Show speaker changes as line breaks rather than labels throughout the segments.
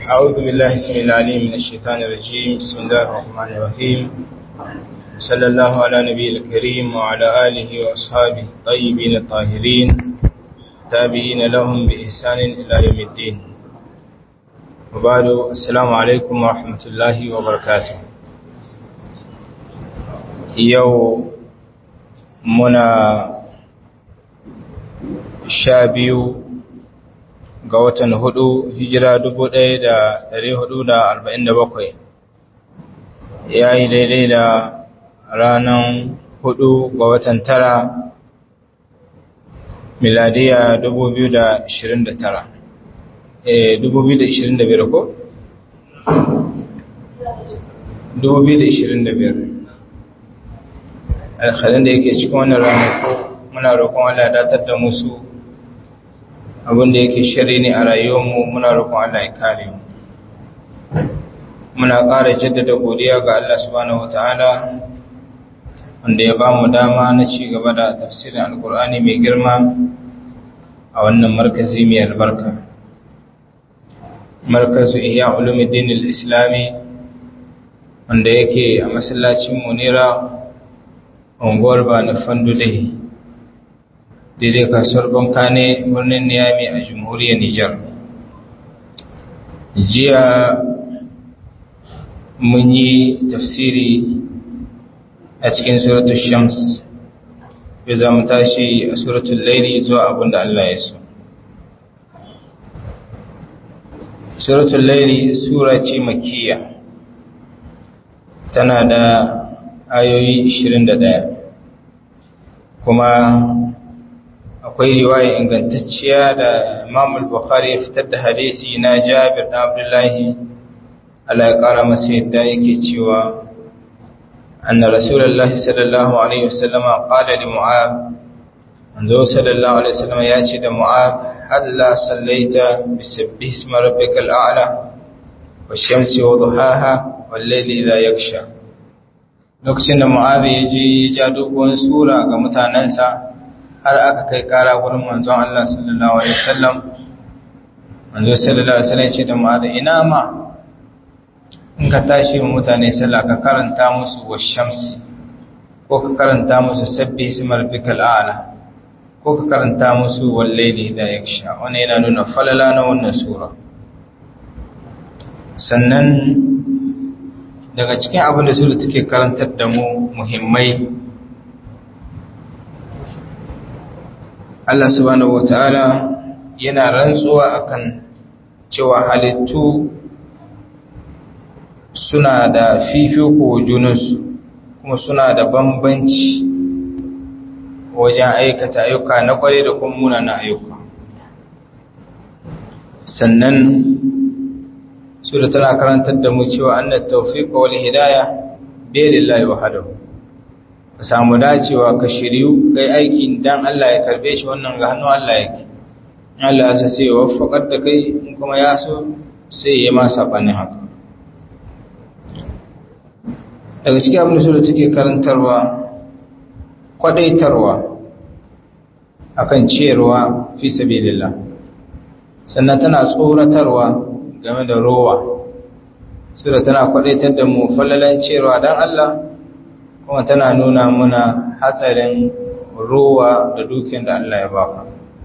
أعوذ بالله السميع العليم من الشيطان الرجيم بسم الله الرحمن الرحيم صلى الله على نبي الكريم وعلى آله وأصحابه الطيبين الطاهرين تابعين لهم بإحسان إلى يوم الدين وبعد السلام عليكم ورحمة الله وبركاته يوم منا شابيو ga watan hudu hijira dubu ɗaya da ɗari hudu da arba'in da bakwai ya yi daidai da ranar hudu ga watan tara miladiya dubu biyu da ashirin da tara dubu biyu da ashirin da biyar ko? dubu biyu da ashirin da biyar alhalin da yake cikin wannan ranar muna roƙon Allah datar da musu abinda yake shari ne a rayuwarmu muna roƙon Allah ya kare mu muna ƙara jaddada godiya ga Allah subhanahu wataala wanda ya bamu dama na ci gaba da tafsirin alkur'ani mai girma a wannan markazi mai albarka markazu ihya ulumuddin al-islami wanda yake a masallacin munira unguwar ba na fandudai daidai kasuwar banka ne birnin niyami a jamhuriyar nijar jiya mun yi tafsiri a cikin suratul shams ya za mu tashi a suratul laili zuwa abinda Allah ya so suratul laili sura ce makiya tana da ayoyi 21 kuma akwai riwaya ingantacciya da Imam al-Bukhari ya fitar da hadisi na Jabir da Abdullahi Allah ya kara masa yadda yake cewa anna Rasulullahi sallallahu alaihi wasallam qala li Mu'adh anzo sallallahu alaihi wasallam ya ce da Mu'adh halla sallaita bi sabbih isma rabbikal a'la wash-shamsi wa duhaha wal-layli idha yaksha lokacin da Mu'adh ya je ya ja dogon sura ga mutanansa har aka kai kara wurin manzon Allah sallallahu alaihi wasallam manzo sallallahu alaihi wasallam ce da mu'adh ina ma in ka tashi wa mutane sallah ka karanta musu washamsi ko ka karanta musu sabbi ismi rabbikal a'la ko ka karanta musu wallayli idha yaksha wannan yana nuna falala na wannan sura sannan daga cikin abin da sura take karantar da mu muhimmai Allah subhanahu wata'ala yana rantsuwa akan cewa halittu suna da fifiko junansu kuma suna da bambanci wajen aikata ayyuka na kware da kuma munana ayyuka sannan sura tana karantar da mu cewa annat tawfiq wal hidayah bi lillahi wahdahu ka samu dacewa ka shiryu kai aiki dan Allah ya karbe shi wannan ga hannu Allah yake Allah ya sai ya waffaqar da kai in kuma ya so sai ya ma sabanin haka daga cikin abin da sura take karantarwa kwadaitarwa akan ciyarwa fi sabilillah sannan tana tsoratarwa game da rowa sura tana kwadaitar da mu fallalan ciyarwa dan Allah kuma tana nuna muna hatsarin ruwa da dukiyar da Allah ya baka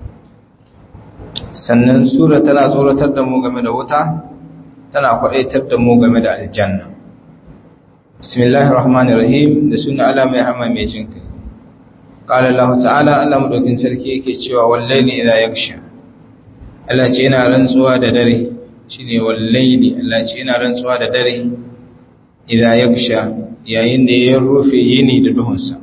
sannan sura tana tsoratar da mu game da wuta tana kwadaitar da mu game da aljanna bismillahir rahmanir rahim da suna Allah mai rahama mai jinka qala Allah ta'ala Allah madaukin sarki yake cewa wallahi idza yaksha Allah ce yana rantsuwa da dare shine wallahi Allah ce yana rantsuwa da dare idza yaksha yayin da ya rufe yini da duhunsa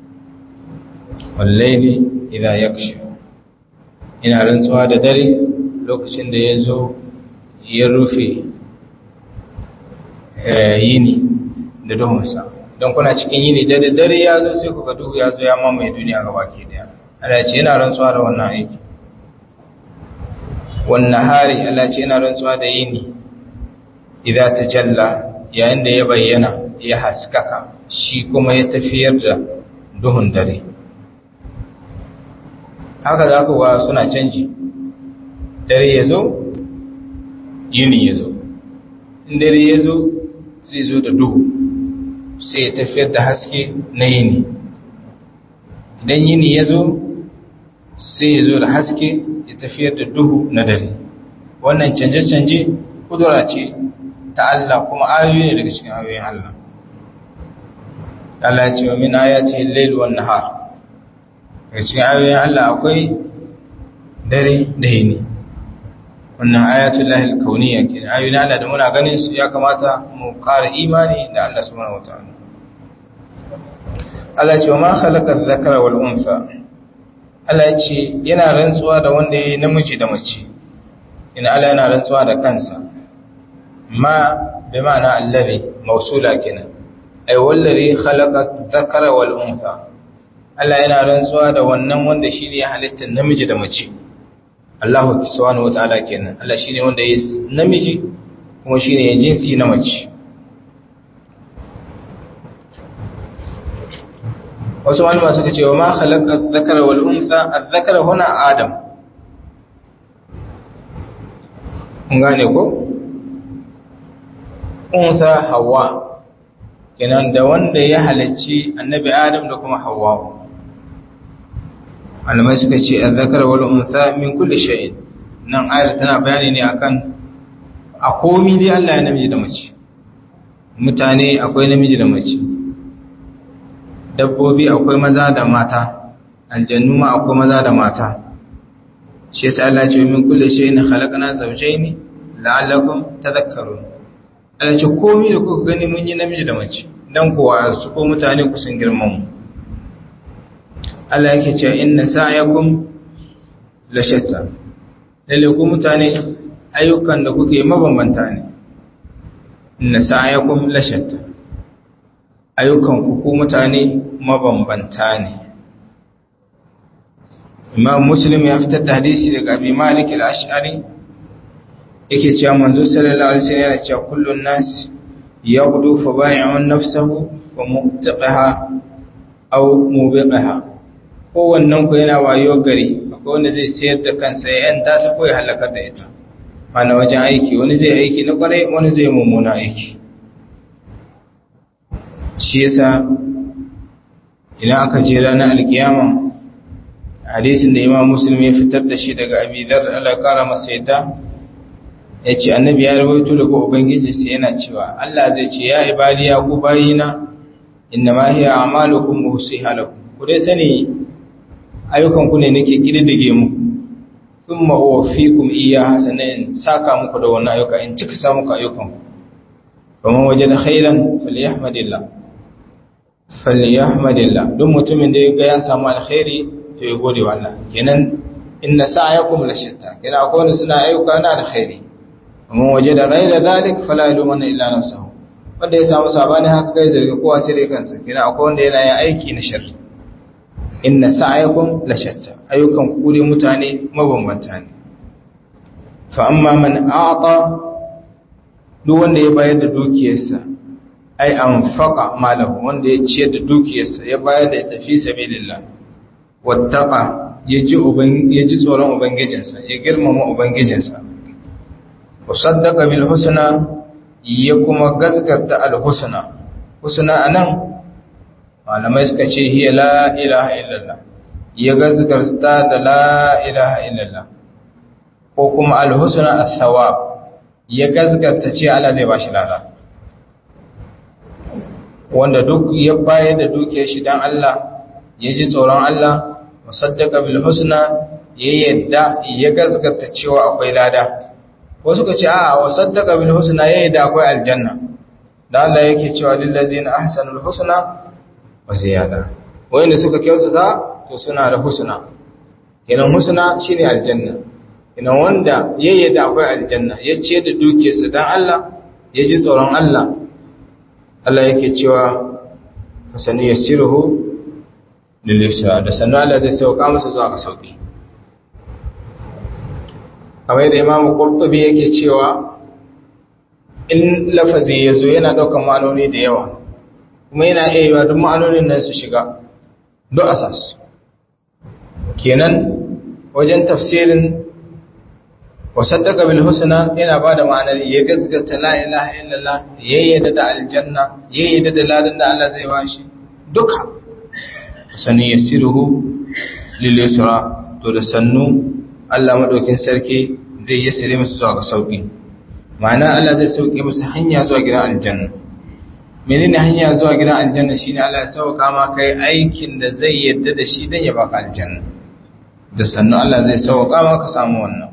wallaili idan ya kashe ina rantsuwa da dare lokacin da ya zo ya rufe yini da duhunsa don kuna cikin yini da dare ya zo sai kuka duhu ya zo ya mamaye duniya gaba ke daya Allah ce yana rantsuwa da wannan aiki wannan hari Allah ce yana rantsuwa da yini idan ta jalla yayin da ya bayyana ya haskaka shi kuma ya tafiyar da duhun dare haka za ku suna canji dare ya zo yini ya zo in dare ya zo zai zo da duhu sai ya tafiyar da haske na yini idan yini ya zo sai ya zo da haske ya tafiyar da duhu na dare wannan canje-canje kudura ce ta Allah kuma ayoyi ne daga cikin ayoyin Allah Allah ce wa min ayati al-layl wan nahar daga cikin ayoyin Allah akwai dare da yini wannan ayatul lahi al-kauniyya kenan ayoyin Allah da muna ganin su ya kamata mu ƙara imani da Allah subhanahu wataala Allah ce wa ma khalaqa adh-dhakara wal untha Allah ya ce yana rantsuwa da wanda yayi namiji da mace ina Allah yana rantsuwa da kansa ma bi ma'ana allazi mausula kenan ay wallazi khalaqa adh-dhakara wal untha Allah yana rantsuwa da wannan wanda shine ya halitta namiji da mace Allah subhanahu wataala kenan Allah shine wanda ya namiji kuma shine ya jinsi na mace wasu malama suka ce wa ma khalaqa adh-dhakara wal untha adh-dhakara huna adam kun gane ko untha hawa kenan da wanda ya halarci annabi adam da kuma hawa malamai suka ce adh-dhakara wal untha min kulli shay'in nan ayar tana bayani ne akan a komi dai Allah ya namiji da mace mutane akwai namiji da mace dabbobi akwai maza da mata aljannu ma akwai maza da mata shi yasa Allah ce min kulli shay'in khalaqna zawjayn la'allakum tadhakkarun Allah ce komai da kuka gani mun yi namiji da mace dan kuwa su ko mutane ku sun girman mu Allah yake cewa inna sa'yakum la shatta lalle ku mutane ayyukan da kuke mabambanta ne inna sa'yakum la shatta ayyukan ku ku mutane mabambanta ne Imam Muslim ya fitar da hadisi daga Abi Malik al-Ash'ari yake cewa manzo sallallahu alaihi wasallam yana cewa kullun nas yaghdu fa bai'un nafsahu wa muqtaqaha aw mubiqaha kowannen ku yana wayo gari akwai wanda zai sayar da kansa ya yanta ta ko ya halakar da ita mana wajen aiki wani zai aiki na kwarai wani zai mummuna aiki shi yasa idan aka je ranar alkiyama hadisin da imam muslim ya fitar da shi daga abidar Allah kara masa yadda ya ce annabi ya rawaito daga ubangiji sai yana cewa Allah zai ce ya ibadi ya ku bayina inna ma hiya a'malukum usiha lakum ku dai sani ayyukan ku ne nake kididdige muku thumma uwaffikum iyyaha sanan saka muku da wannan ayyuka in cika sa muku ayyukan ku kuma wajada khairan falyahmadillah falyahmadillah duk mutumin da ya ga ya samu alkhairi to ya gode wa Allah kenan inna sa'yakum la shatta kenan akwai wanda suna ayyuka na alkhairi amma waje da ghaira dalik fala ylumanna illa nafsuhu wanda ya samu sabani haka kai zargi kowa sai dai kansa kenan akwai wanda yana yin aiki na sharri inna sa'yakum la shatta ayyukan ku ne mutane mabambanta ne fa amma man a'ta duk wanda ya bayar da dukiyarsa ai anfaqa malahu wanda ya ciyar da dukiyarsa ya bayar da tafi sabilillah wattaqa yaji uban yaji tsoron ubangijinsa ya girmama ubangijinsa wa saddaqa bil husna ya kuma gaskata al husna husna anan malamai suka ce hiya la ilaha illallah ya gaskata da la ilaha illallah ko kuma al husna al thawab ya gaskata ce Allah zai bashi lada wanda duk ya bayar da dukiyar shi dan Allah ya ji tsoron Allah musaddaka bil husna ya yadda ya gaskata cewa akwai lada wasu ka ce a wa saddaka bil husna ya yadda akwai aljanna da Allah yake cewa lil ladzina ahsanul husna wa ziyada wanda suka kyautata to suna da husna kenan husna shine aljanna kenan wanda ya yadda akwai aljanna ya ce da dukiyarsa dan Allah ya ji tsoron Allah Allah yake cewa fasani yassiruhu lilisra da sannu Allah zai sauka masa zuwa ga sauki kamar da Imam Qurtubi yake cewa in lafazi yazo yana daukar ma'anoni da yawa kuma yana iya yiwa duk ma'anonin nan su shiga duk asas kenan wajen tafsirin wa saddaqa bil husna yana bada ma'anar ya gaskata la ilaha illallah yayyada da aljanna yayyada da ladan da Allah zai bashi duka sani yasiruhu lil yusra to da sannu Allah madaukin sarki zai yassire musu zuwa ga sauki ma'ana Allah zai sauke musu hanya zuwa gidan aljanna menene hanya zuwa gidan aljanna shine Allah ya sauka ma kai aikin da zai yadda da shi dan ya baka aljanna da sannu Allah zai sauka ma ka samu wannan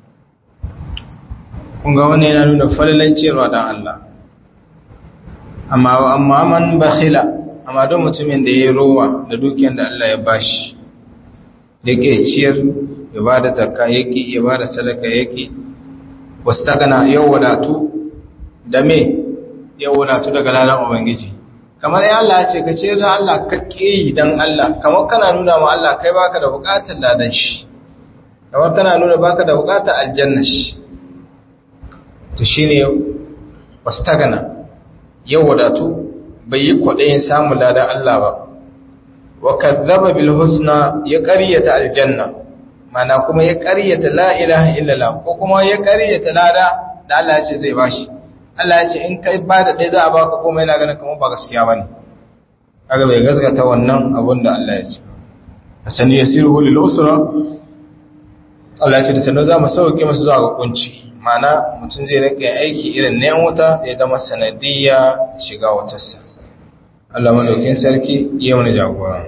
kun ga wannan yana nuna falalan cewa dan Allah amma amma man bakhila amma don mutumin da yayi rowa da dukiyar da Allah ya bashi yake ciyar ya bada zakka yake ya bada sadaka yake wastagana yau wadatu da me yau wadatu daga lalan ubangiji kamar ya Allah ya ce ka ce da Allah ka yi dan Allah kamar kana nuna ma Allah kai baka da bukatar ladan shi kamar kana nuna baka da bukatar aljanna shi to shine wastagana yau wadatu bai yi kwaɗayin samun ladan Allah ba wa kadzaba bil husna ya ƙaryata aljanna mana kuma ya ƙaryata la ilaha illallah ko kuma ya ƙaryata lada da Allah ya ce zai bashi Allah ya ce in kai ba da ɗaya za a baka kuma yana ganin kamar ba gaskiya bane kaga bai gaskata wannan abun da Allah ya ce asani yasiru lil usra Allah ya ce da sanin za mu sauke masa zuwa ga kunci mana mutum zai rike aiki irin na wuta zai zama sanadiyya shiga wutarsa Allah madaukin sarki ya mana jagora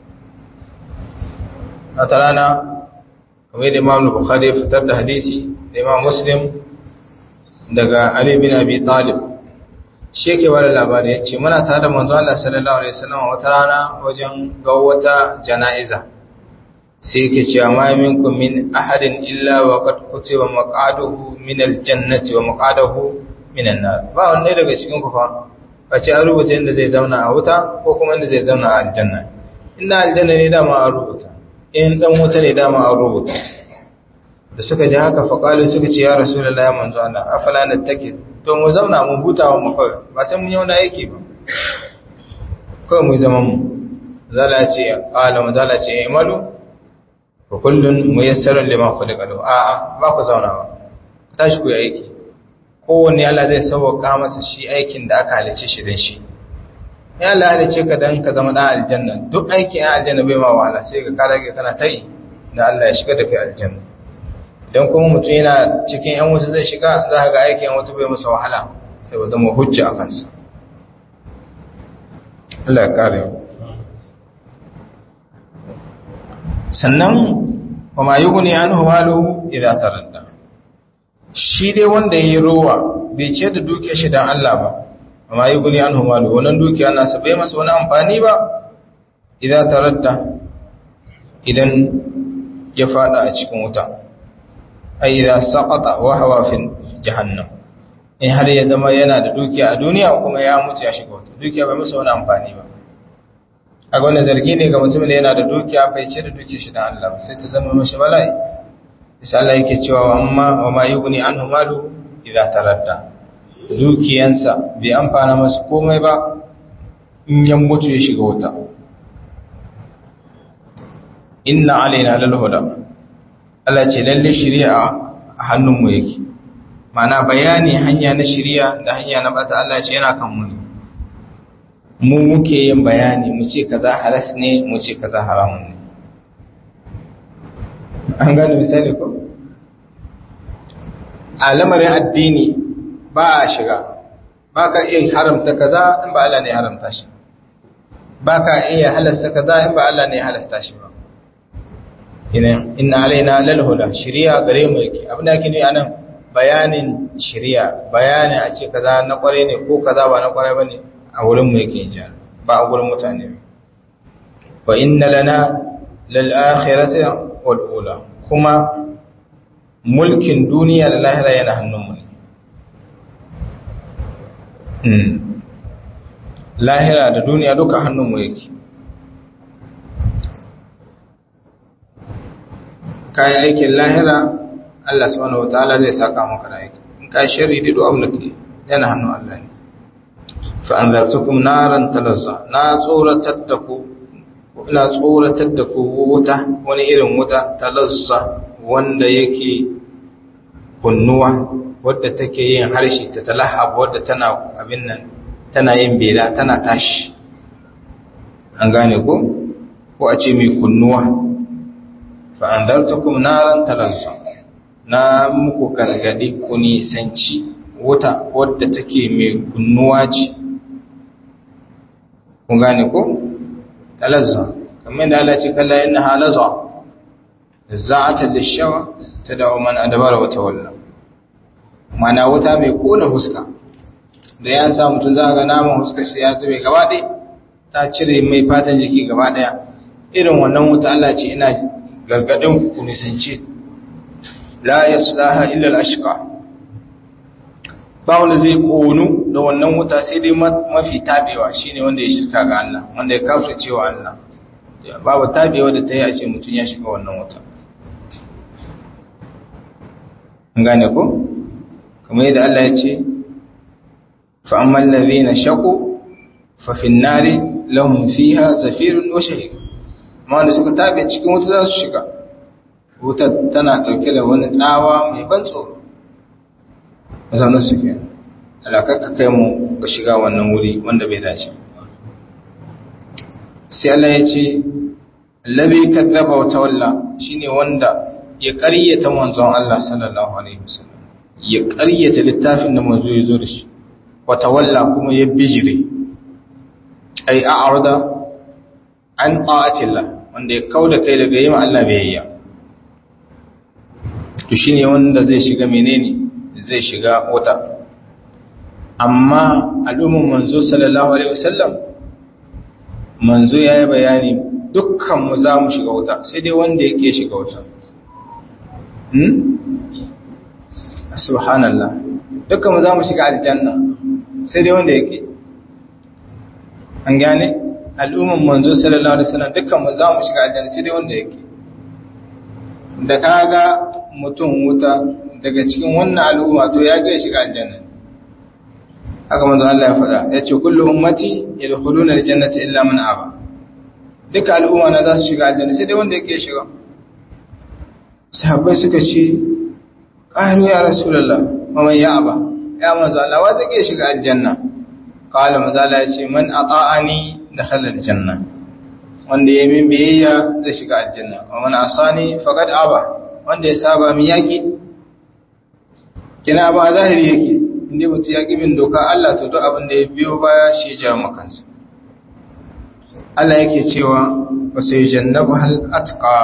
a ta rana kamar da imam bukhari ya fitar da hadisi da imam muslim daga ali bin abi talib shi yake bada labari ya ce muna tare da manzo Allah sallallahu alaihi wasallam wata rana wajen ga wata jana'iza sai yake cewa ma minkum min ahadin illa wa qad kutiba maqaduhu min aljannati wa maqaduhu min an-nar ba wanda daga cikin ku fa face an rubuta inda zai zauna a wuta ko kuma inda zai zauna a aljanna inda aljanna ne dama an rubuta in dan wuta ne dama an rubuta da suka ji haka faƙalu suka ce ya rasulullahi ya manzo Allah afala nattaki to mu zauna mu hutawa mu kawai ba sai mun yi wani aiki ba kawai mu zaman mu zala ce qala mu zala ce imalu fa kullun muyassarun lima khuliqa lahu a a ba ku zauna ba ku tashi ku yi aiki kowanne Allah zai sauka masa shi aikin da aka halice shi dan shi ya Allah halice ka dan ka zama dan aljanna duk aikin aljanna bai ma wahala sai ka kara kana tai da Allah ya shiga da kai aljanna idan kuma mutum yana cikin ‘yan wuta zai shiga za ga aikin ‘yan wuta bai masa wahala sai ba zama hujja a kansa. Allah ya kare sannan ba ma yi guni an huwalu idan taradda shi dai wanda ya yi rowa bai ce da duke shi don Allah ba ba ma yi guni an huwalu wannan dukiya nasa bai masa wani amfani ba idan taradda idan ya fada a cikin wuta ai idza saqata wa hawa fi jahannam in har ya zama yana da dukiya a duniya kuma ya mutu ya shiga wata dukiya bai masa wani amfani ba a wannan zargi ne ga mutumin da yana da dukiya bai ce da dukiya shi dan Allah sai ta zama mashi bala'i sai Allah yake cewa amma wa ma yughni anhu malu idza taradda dukiyansa bai amfana masa komai ba in ya mutu ya shiga wata inna alaina lal huda Allah ce lalle shari'a a hannunmu yake mana bayani hanya na shari'a da hanya na bata Allah ce yana kan mu ne mu muke yin bayani mu ce kaza halas ne mu ce kaza haramun ne an gane misali ko a lamarin addini ba a shiga ba ka iya haramta kaza in ba Allah ne ya haramta shi ba ka iya halasta kaza in ba Allah ne ya halasta shi ba inna alaina lal huda shari'a gare mu yake abin da ake ne anan bayanin shari'a bayani a ce kaza na kware ne ko kaza ba na kware bane a wurin mu yake jar ba a wurin mutane wa inna lana lal akhirati wal ula kuma mulkin duniya da lahira yana hannun mu ne lahira da duniya duka hannun mu yake kayan aikin lahira Allah subhanahu wataala zai saka maka da aiki in ka sharri da du'a da ke yana hannun Allah ne fa anzartukum naran talazza na tsoratar da ku ina tsoratar da ku wuta wani irin wuta talazza wanda yake kunnuwa wadda take yin harshe ta talahab wadda tana abin nan tana yin bela tana tashi an gane ko ko a ce mai kunnuwa fa andartukum naran talazza na muku gargadi ku nisanci wuta wadda take mai kunnuwa ce kun gane ko talazza kamar da Allah ce kalla inna halazza za'ata lishawa tad'u man adbara wa tawalla mana wuta mai kona fuska da ya sa mutum za ga naman fuskar shi ya zube gaba ɗaya ta cire mai fatan jiki gaba ɗaya irin wannan wuta Allah ce ina gargadin ku nisanci la yaslaha illa al-ashqa ba wanda zai konu da wannan wuta sai dai mafi tabewa shine wanda ya shirka ga Allah wanda ya kafirce cewa Allah babu tabewa da ta yi a ce mutum ya shiga wannan wuta an gane ko kamar yadda Allah ya ce fa amman ladhina shaqu fa fin nari lahum fiha zafirun wa shahiq amma wanda suka tabe cikin wuta za su shiga wuta tana dauke da wani tsawa mai ban tsoro mazaunin su ke alakakka kai mu ga shiga wannan wuri wanda bai dace sai Allah ya ce allabi kadzaba wa tawalla shine wanda ya ƙaryata manzon Allah sallallahu alaihi wasallam ya ƙaryata littafin da manzo ya zo da shi wa tawalla kuma ya bijire ai a'rada an ta'atillah wanda ya kauda kai daga yin Allah biyayya to shine wanda zai shiga menene zai shiga wuta amma al'umman manzo sallallahu alaihi wasallam manzo yayi bayani dukkan mu za mu shiga wuta sai dai wanda yake shiga wuta hmm subhanallah dukkan mu za mu shiga aljanna sai dai wanda yake an gane al'umman manzo sallallahu alaihi wasallam dukkan mu za mu shiga aljanna sai dai wanda yake da kaga mutum wuta daga cikin wannan al'umma to ya ga shiga aljanna haka manzo Allah ya faɗa yace kullu ummati yadkhuluna aljannata illa man aba duka al'umma na za su shiga aljanna sai dai wanda yake shiga sahabbai suka ce qalu ya rasulullah man ya aba ya manzo Allah wa zai shiga aljanna qala manzo Allah ya ce man ata'ani dakhala aljanna wanda ya min biyayya zai shiga aljanna wa man asani faqad aba wanda ya saba mi yaki kina ba zahiri yake inda mutum ya bin doka Allah to duk abin da ya biyo baya shi ya jawo makansa Allah yake cewa wa sai jannabu hal atqa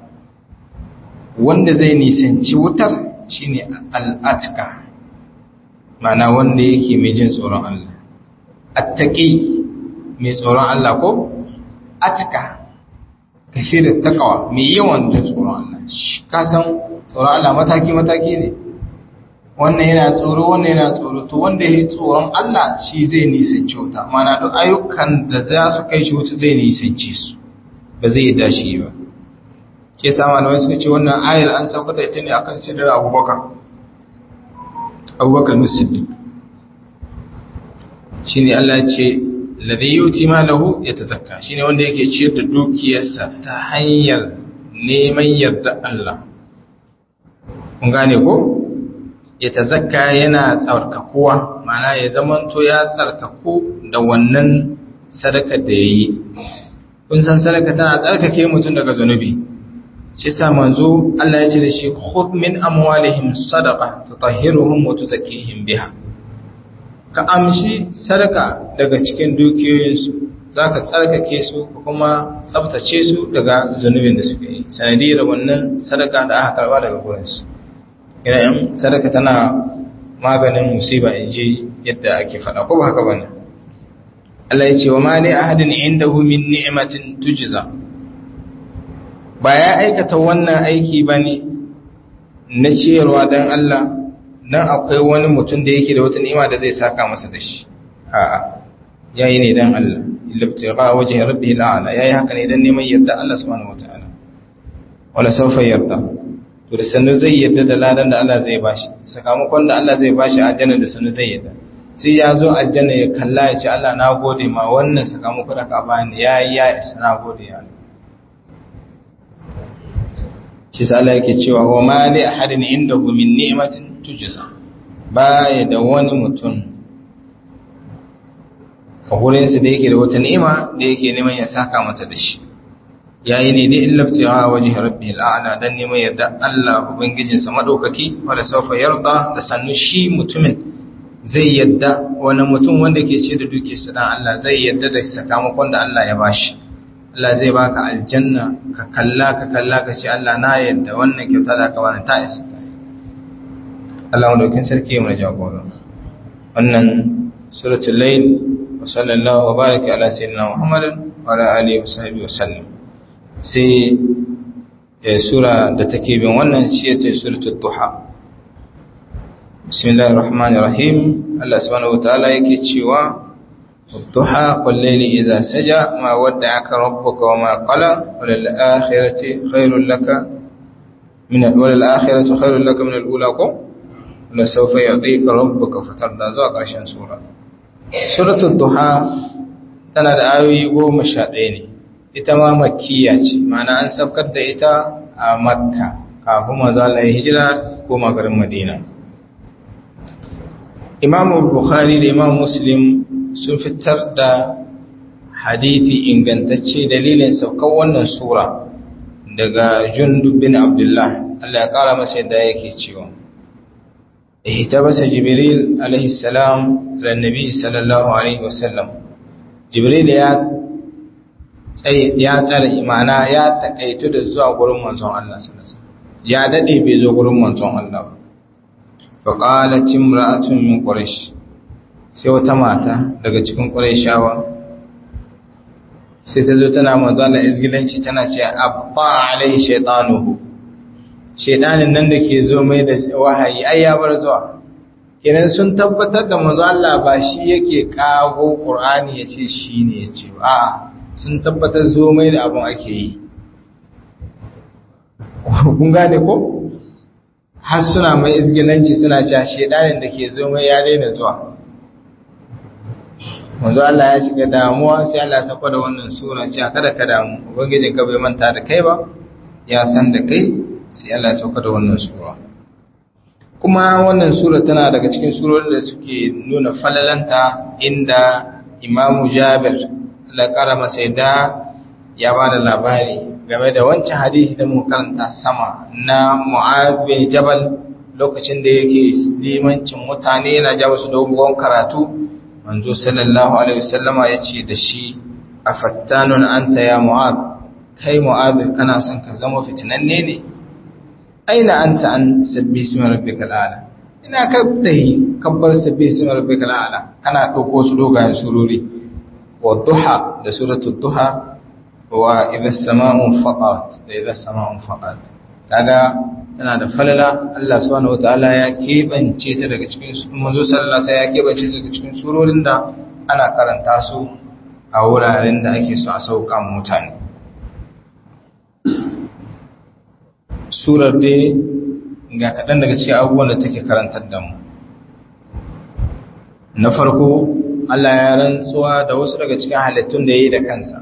wanda zai nisanci wutar shine al atqa ma'ana wanda yake mai jin tsoron Allah attaqi mai tsoron Allah ko atqa kashirin takawa mai yawan jin tsoron Allah ka san tsoron Allah mataki mataki ne wannan yana tsoro wannan yana tsoro to wanda ya tsoron Allah shi zai nisanci wuta mana duk ayyukan da za su kai shi wuta zai nisanci su ba zai yi dashi ba ke sa malamai suka ce wannan ayar an sauka da ita ne akan sidar abubakar abubakar musiddi shi ne Allah ce ladai yuti malahu ya ta zakka shi ne wanda yake ciyar da dukiyarsa ta hanyar neman yarda Allah kun gane ko ya tazakka yana tsarkakuwa mana ya zamanto ya tsarkaku da wannan sadaka da ya yi kun san sadaka tana tsarkake mutum daga zunubi shi sa manzo Allah ya ce da shi khudh min amwalihim sadaqa tutahhiruhum wa tuzakkihim biha ka amshi sadaka daga cikin dukiyoyinsu zaka tsarkake su kuma tsaftace su daga zunubin da suke yi sanadiyar wannan sadaka da aka karba daga gurinsu yin sadaka tana maganin musiba in ji yadda ake faɗa ko ba haka bane Allah ya ce wa ma li ahadin indahu min ni'matin tujza ba ya aikata wannan aiki bane na ciyarwa dan Allah dan akwai wani mutum da yake da wata ni'ima da zai saka masa da shi a'a yayi ne dan Allah illa ibtigha wajhi rabbih al'ala yayi haka ne dan neman yarda Allah subhanahu wataala wala sawfa yarda to da sanu zai yadda da ladan da Allah zai bashi sakamakon da Allah zai bashi aljanna da sanu zai yadda sai ya zo aljanna ya kalla ya ce Allah na gode ma wannan sakamakon da ka bani ya yi ya isa na gode ya Allah shi sa Allah yake cewa wa ma li ahadin indahu min ni'matin tujza baya da wani mutum a gurinsa da yake da wata ni'ima da yake neman ya saka mata da shi yayi ne dai illabtiwa waje rabbil a'la dan neman yadda Allah ubangijinsa madaukaki wala sawfa yarda da sannu shi mutumin zai yadda wani mutum wanda ke ce da duke su dan Allah zai yadda da sakamakon da Allah ya bashi Allah zai baka aljanna ka kalla ka kalla ka ce Allah na yadda wannan kyauta da ka bani ta isa Allah madaukin sarki mai jagora wannan suratul layl wa sallallahu wa baraka ala sayyidina Muhammadin wa ala alihi wa sahbihi wa sallam sai sura da take bin wannan shi ce suratul duha bismillahir rahmanir rahim Allah subhanahu wataala yake cewa wadduha wal layli idha saja ma wadda'aka rabbuka wama qala wal akhirati khairul laka min wal akhiratu khairul laka min al ula ko la sawfa yu'tika rabbuka fatarda zuwa karshen sura suratul duha tana da ayoyi 11 ne ita ma makkiya ce mana an saukar da ita a makka kafin manzo Allah ya hijira ko garin madina imam bukhari da imam muslim sun fitar da hadithi ingantacce dalilin saukar wannan sura daga jundub bin abdullah Allah ya kara masa yadda yake cewa ihtabasa jibril alaihi salam ila nabi sallallahu alaihi wasallam jibril ya ya tsare imana ya takaitu da zuwa gurin manzon Allah sallallahu alaihi wasallam ya dade bai zo gurin manzon Allah ba fa qalat imra'atun min quraish sai wata mata daga cikin quraishawa sai ta zo tana manzon Allah izgilanci tana ce abba alaihi shaytanuhu shaytanin nan da ke zo mai da wahayi ai ya bar zuwa kenan sun tabbatar da manzon Allah ba shi yake kago Qur'ani yace shine yace ba a'a sun tabbatar zo mai da abin ake yi kun gane ko har suna mai izgilanci suna cewa shedanin da ke zo mai ya daina zuwa wanzu Allah ya shiga damuwa sai Allah ya sako da wannan sura cewa kada ka damu ubangijin ka bai manta da kai ba ya san da kai sai Allah ya sako da wannan sura kuma wannan sura tana daga cikin surorin da suke nuna falalanta inda imamu jabir Allah ƙara masa yadda ya ba da labari game da wancan hadisi da muka karanta sama na Mu'ad bin Jabal lokacin da yake limancin mutane yana ja musu dogon karatu manzo sallallahu alaihi wasallama yace da shi afattanun anta ya Mu'ad kai Mu'ad kana son ka zama fitinanne ne aina anta an sabbi ismi rabbikal a'la ina ka dai kabbar sabbi ismi rabbikal a'la kana dauko su dogayen surori والضحى ده سورة الضحى وإذا السماء انفطرت إذا السماء انفطرت kaga tana da falala Allah subhanahu wataala ya kebance ta daga cikin manzo sallallahu alaihi ya kebance ta daga cikin surorin da ana karanta su a wuraren da ake so a sauka mutane surar dai ga kaɗan daga cikin abubuwan da take karantar da mu na farko Allah ya rantsuwa da wasu daga cikin halittun da ya yi da kansa.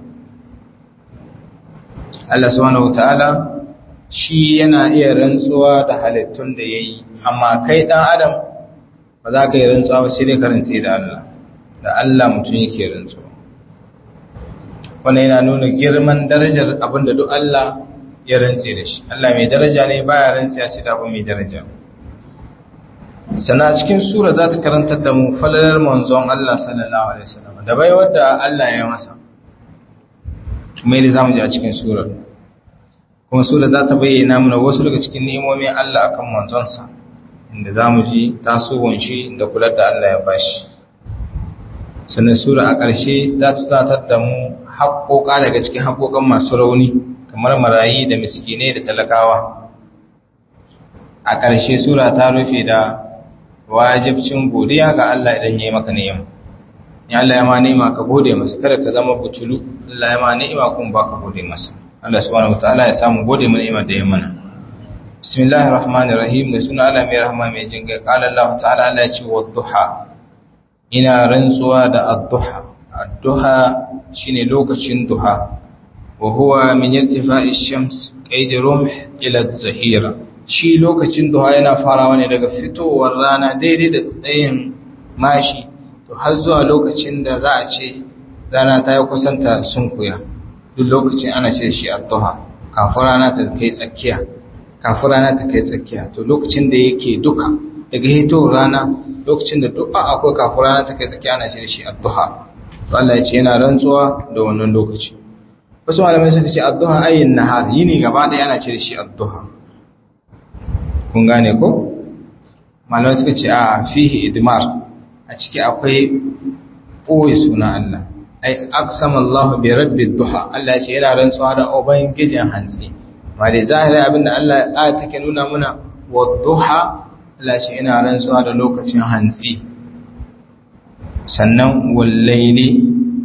Allah subhanahu ta'ala shi yana iya rantsuwa da halittun da ya yi, amma kai ɗan Adam ba za ka yi rantsuwa ba sai dai karanci da Allah, da Allah mutum yake rantsuwa. Wannan yana nuna girman darajar abin da duk Allah ya rantse da shi. Allah mai daraja ne baya rantse sai da abu mai daraja. sana cikin sura za ta karantar da mu falalar manzon Allah sallallahu alaihi wasallam da bai wadda Allah ya masa mai da zamu ji a cikin sura kuma sura za ta bayyana mana wasu daga cikin ni'imomin Allah akan manzonsa inda zamu ji tasowon shi da kular da Allah ya bashi sannan sura a ƙarshe za ta tunatar da mu haƙoƙa daga cikin haƙoƙan masu rauni kamar marayi da miskinai da talakawa a ƙarshe sura ta rufe da wajibcin godiya ga Allah idan ya yi maka ni'ima ya Allah ya ma ni'ima ka gode masa kada ka zama butulu Allah ya ma ni'ima kun ba ka gode masa Allah subhanahu wataala ya samu gode mu ni'imar da ya mana bismillahir rahmanir rahim da suna Allah mai rahama mai jin kai qala Allah ta'ala Allah ya ce wadduha ina rantsuwa da adduha adduha shine lokacin duha wa huwa min irtifa'i shams qayd rumh ila az-zahira shi lokacin duha yana farawa ne daga fitowar rana daidai da tsayin mashi to har zuwa lokacin da za a ce rana ta yi kusanta sun kuya duk lokacin ana ce shi addu'a kafin rana ta kai tsakiya kafin rana ta kai tsakiya to lokacin da yake duka daga hitowar rana lokacin da du'a akwai kafin rana ta kai tsakiya ana ce shi addu'a to Allah ya ce yana rantsuwa da wannan lokaci wasu malamai suka ce addu'a ayin nahar yini gaba da yana ce shi addu'a kun gane ko malamai suka ce a fihi idmar a ciki akwai ɓoye suna Allah ai aksama Allah bi rabbi duha Allah ya ce yana rantsuwa da ubangijin hantsi ma dai zahiri abinda Allah ya take nuna muna wa duha Allah ya ce yana rantsuwa da lokacin hantsi sannan wallaili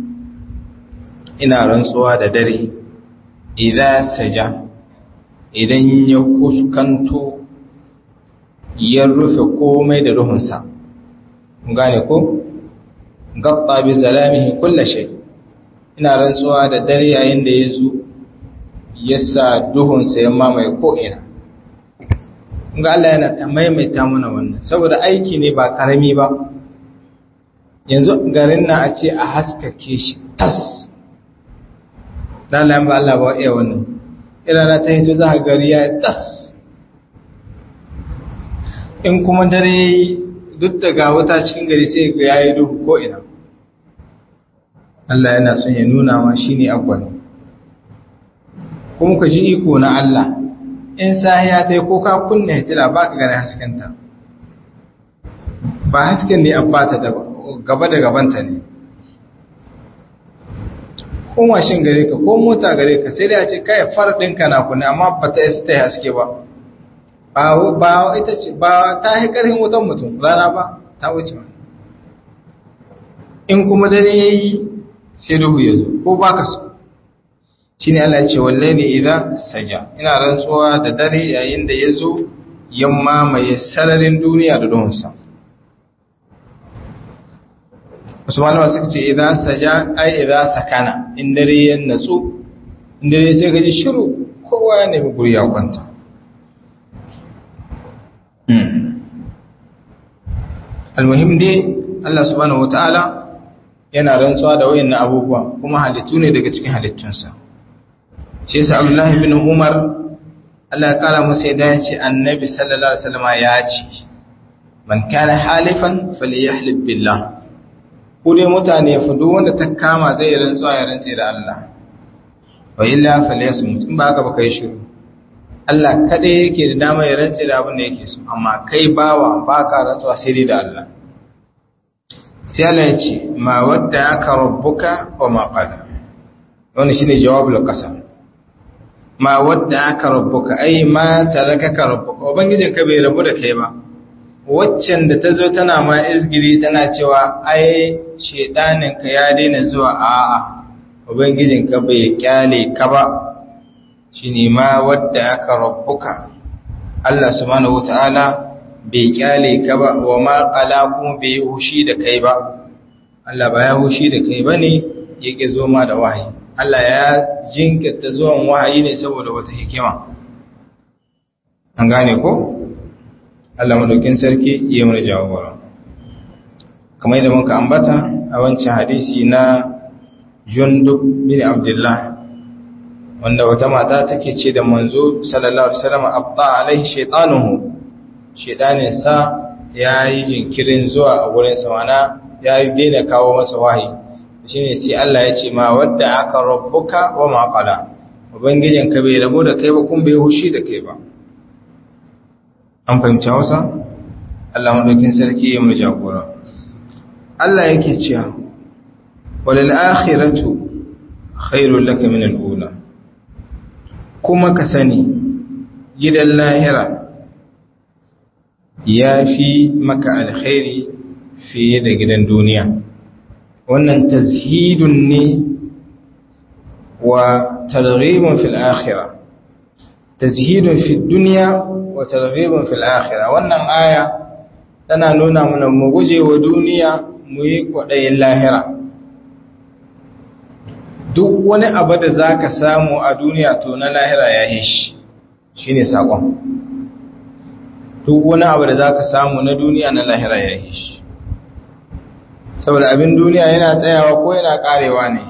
ina rantsuwa da dare idan saja idan ya kuskanto ya rufe komai da ruhunsa gane ko gabba bi zalamihi kulla shay ina rantsuwa da dare yayin da ya zo ya sa duhunsa ya mamaye ko ina ga Allah yana ta maimaita mana wannan saboda aiki ne ba karami ba yanzu garin na a ce a haskake shi tas lalayen ba Allah ba iya wannan irana ta hito za a gari ya tas in kuma dare duk daga wata cikin gari sai ga yayi duhu ko ina Allah yana son ya nuna ma shine agwal kuma ka ji iko na Allah in sahiya tai ko ka kunna hitila baka gane haskenta ba hasken ne abata da gaba da gabanta ne ko mashin gare ka ko mota gare ka sai da ya ce kai far ɗinka na kunne amma ba ta isa ta haske ba ba ita ce ba ta yi ƙarfin wutan mutum rana ba ta wuce in kuma dare ya yi sai duhu ya zo ko ba ka so shi ne Allah ce walle ne idan saja ina rantsuwa da dare yayin da ya zo yamma mai sararin duniya da duhunsa wasu malama suka ce idan saja ai idan sakana in dare ya natsu in dare sai gaji shiru kowa ya nemi guri ya kwanta almuhim dai Allah subhanahu wataala yana rantsuwa da wayannan abubuwa kuma halittu ne daga cikin halittunsa shi yasa Abdullah ibn Umar Allah ya kara masa yadda ya ce annabi sallallahu alaihi wasallam ya ce man kana halifan falyahlib billah ko dai mutane fa duk wanda ta kama zai rantsuwa ya rantse da Allah wa illa falyasmut in ba haka ba kai shiru Allah kaɗai yake da dama ya rantse da abin da yake so amma kai bawa ba ka rantsuwa sai dai da Allah sai Allah ya ce ma wadda aka rabbuka wa ma qala wannan shine jawabul qasam ma wadda aka rabbuka ai ma tarakaka rabbuka ubangijin ka bai rabu da kai ba waccan da ta zo tana ma izgiri tana cewa ai shedanin ka ya daina zuwa a'a ubangijin ka bai kyale ka ba shi ne ma wadda aka rabbuka Allah subhanahu wata'ala bai kyale ka ba wa ma qala kuma bai hushi da kai ba Allah ba ya hushi da kai bane yake zo ma da wahayi Allah ya jinkirta zuwan wahayi ne saboda wata hikima an gane ko Allah madaukin sarki ya mana jawabara kamar yadda muka ambata a wancan hadisi na Jundub bin Abdullah wanda wata mata take ce da manzo sallallahu alaihi wasallam abta alaihi shaytanuhu shaytanin sa yayi jinkirin zuwa a gurin sa wana yayi daina kawo masa wahayi shine sai Allah ya ce ma wadda aka rabbuka wa ma qala ubangijin ka bai rabo da kai ba kun bai hushi da kai ba an fahimci Hausa Allah madaukin sarki ya mu jagora Allah yake cewa walil akhiratu khairul laka min al-ula kuma ka sani gidan lahira ya fi maka alkhairi fiye da gidan duniya wannan tazhidun ne wa targhibun fil akhirah tazhidun fi dunya wa targhibun fil akhirah wannan aya tana nuna mana mu guje wa duniya mu yi kwadayin lahira duk wani abu da za ka samu a duniya to na lahira ya yi shi shi ne saƙon duk wani abu da zaka samu na duniya na lahira ya yi shi saboda abin duniya yana tsayawa ko yana karewa ne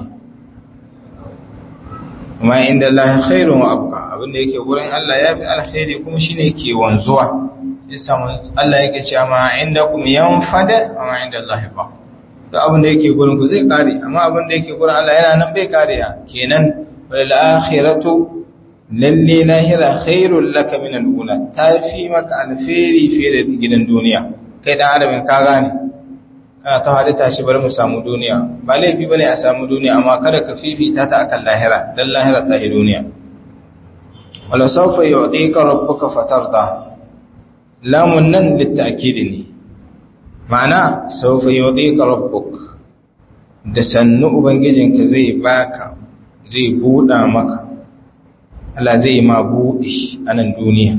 amma inda Allah khairun wa abqa abin da yake gurin Allah yafi alkhairi kuma shine yake wanzuwa yasa Allah yake cewa ma indakum yanfada wa ma inda Allah ba to abin da yake gurin ku zai kare amma abin da yake gurin Allah yana nan bai kariya kenan wal akhiratu lalle lahira khairul laka min al-ula tafi maka alkhairi fiye da gidan duniya kai dan adamin ka gane kana ta halitta shi bari mu samu duniya ba laifi bane a samu duniya amma kada ka fifita ta akan lahira dan lahira ta yi duniya wala sawfa yu'tika rabbuka fatarda lamun nan litta'kid ne ma'ana sawfa yu'tika rabbuk da sannu ubangijinka zai baka zai buda maka Allah zai ma buɗe a nan duniya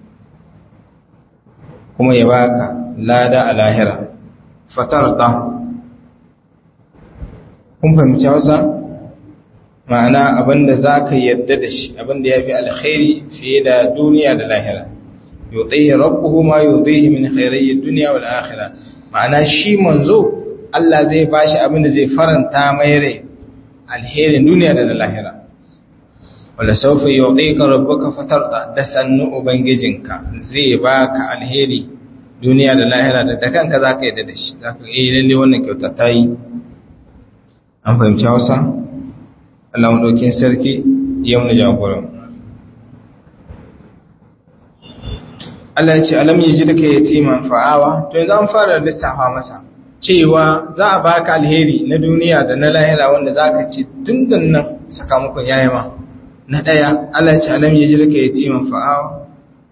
kuma ya baka lada a lahira fatarda kun fahimci hausa ma'ana abinda za ka yadda da shi abinda ya fi alkhairi fiye da duniya da lahira yutaihi rabbuhu ma yutaihi min khairayyi dunya wal akhirah ma'ana shi manzo Allah zai bashi abinda zai faranta mai rai alherin duniya da lahira wala saufa yu'tika rabbuka fatarda da sannu ubangijinka zai baka alheri duniya da lahira da da kanka zaka yadda da shi zaka yi lalle wannan kyauta ta yi an fahimci Hausa Allah mu dauke sarki ya mu jagoran Allah ya ce alam yajidka yatiman fa'awa to yanzu an fara lissafa masa cewa za a baka alheri na duniya da na lahira wanda zaka ci dundun nan sakamakon yayi ma na ɗaya Allah ce alam ya jirka ya timan fa'awa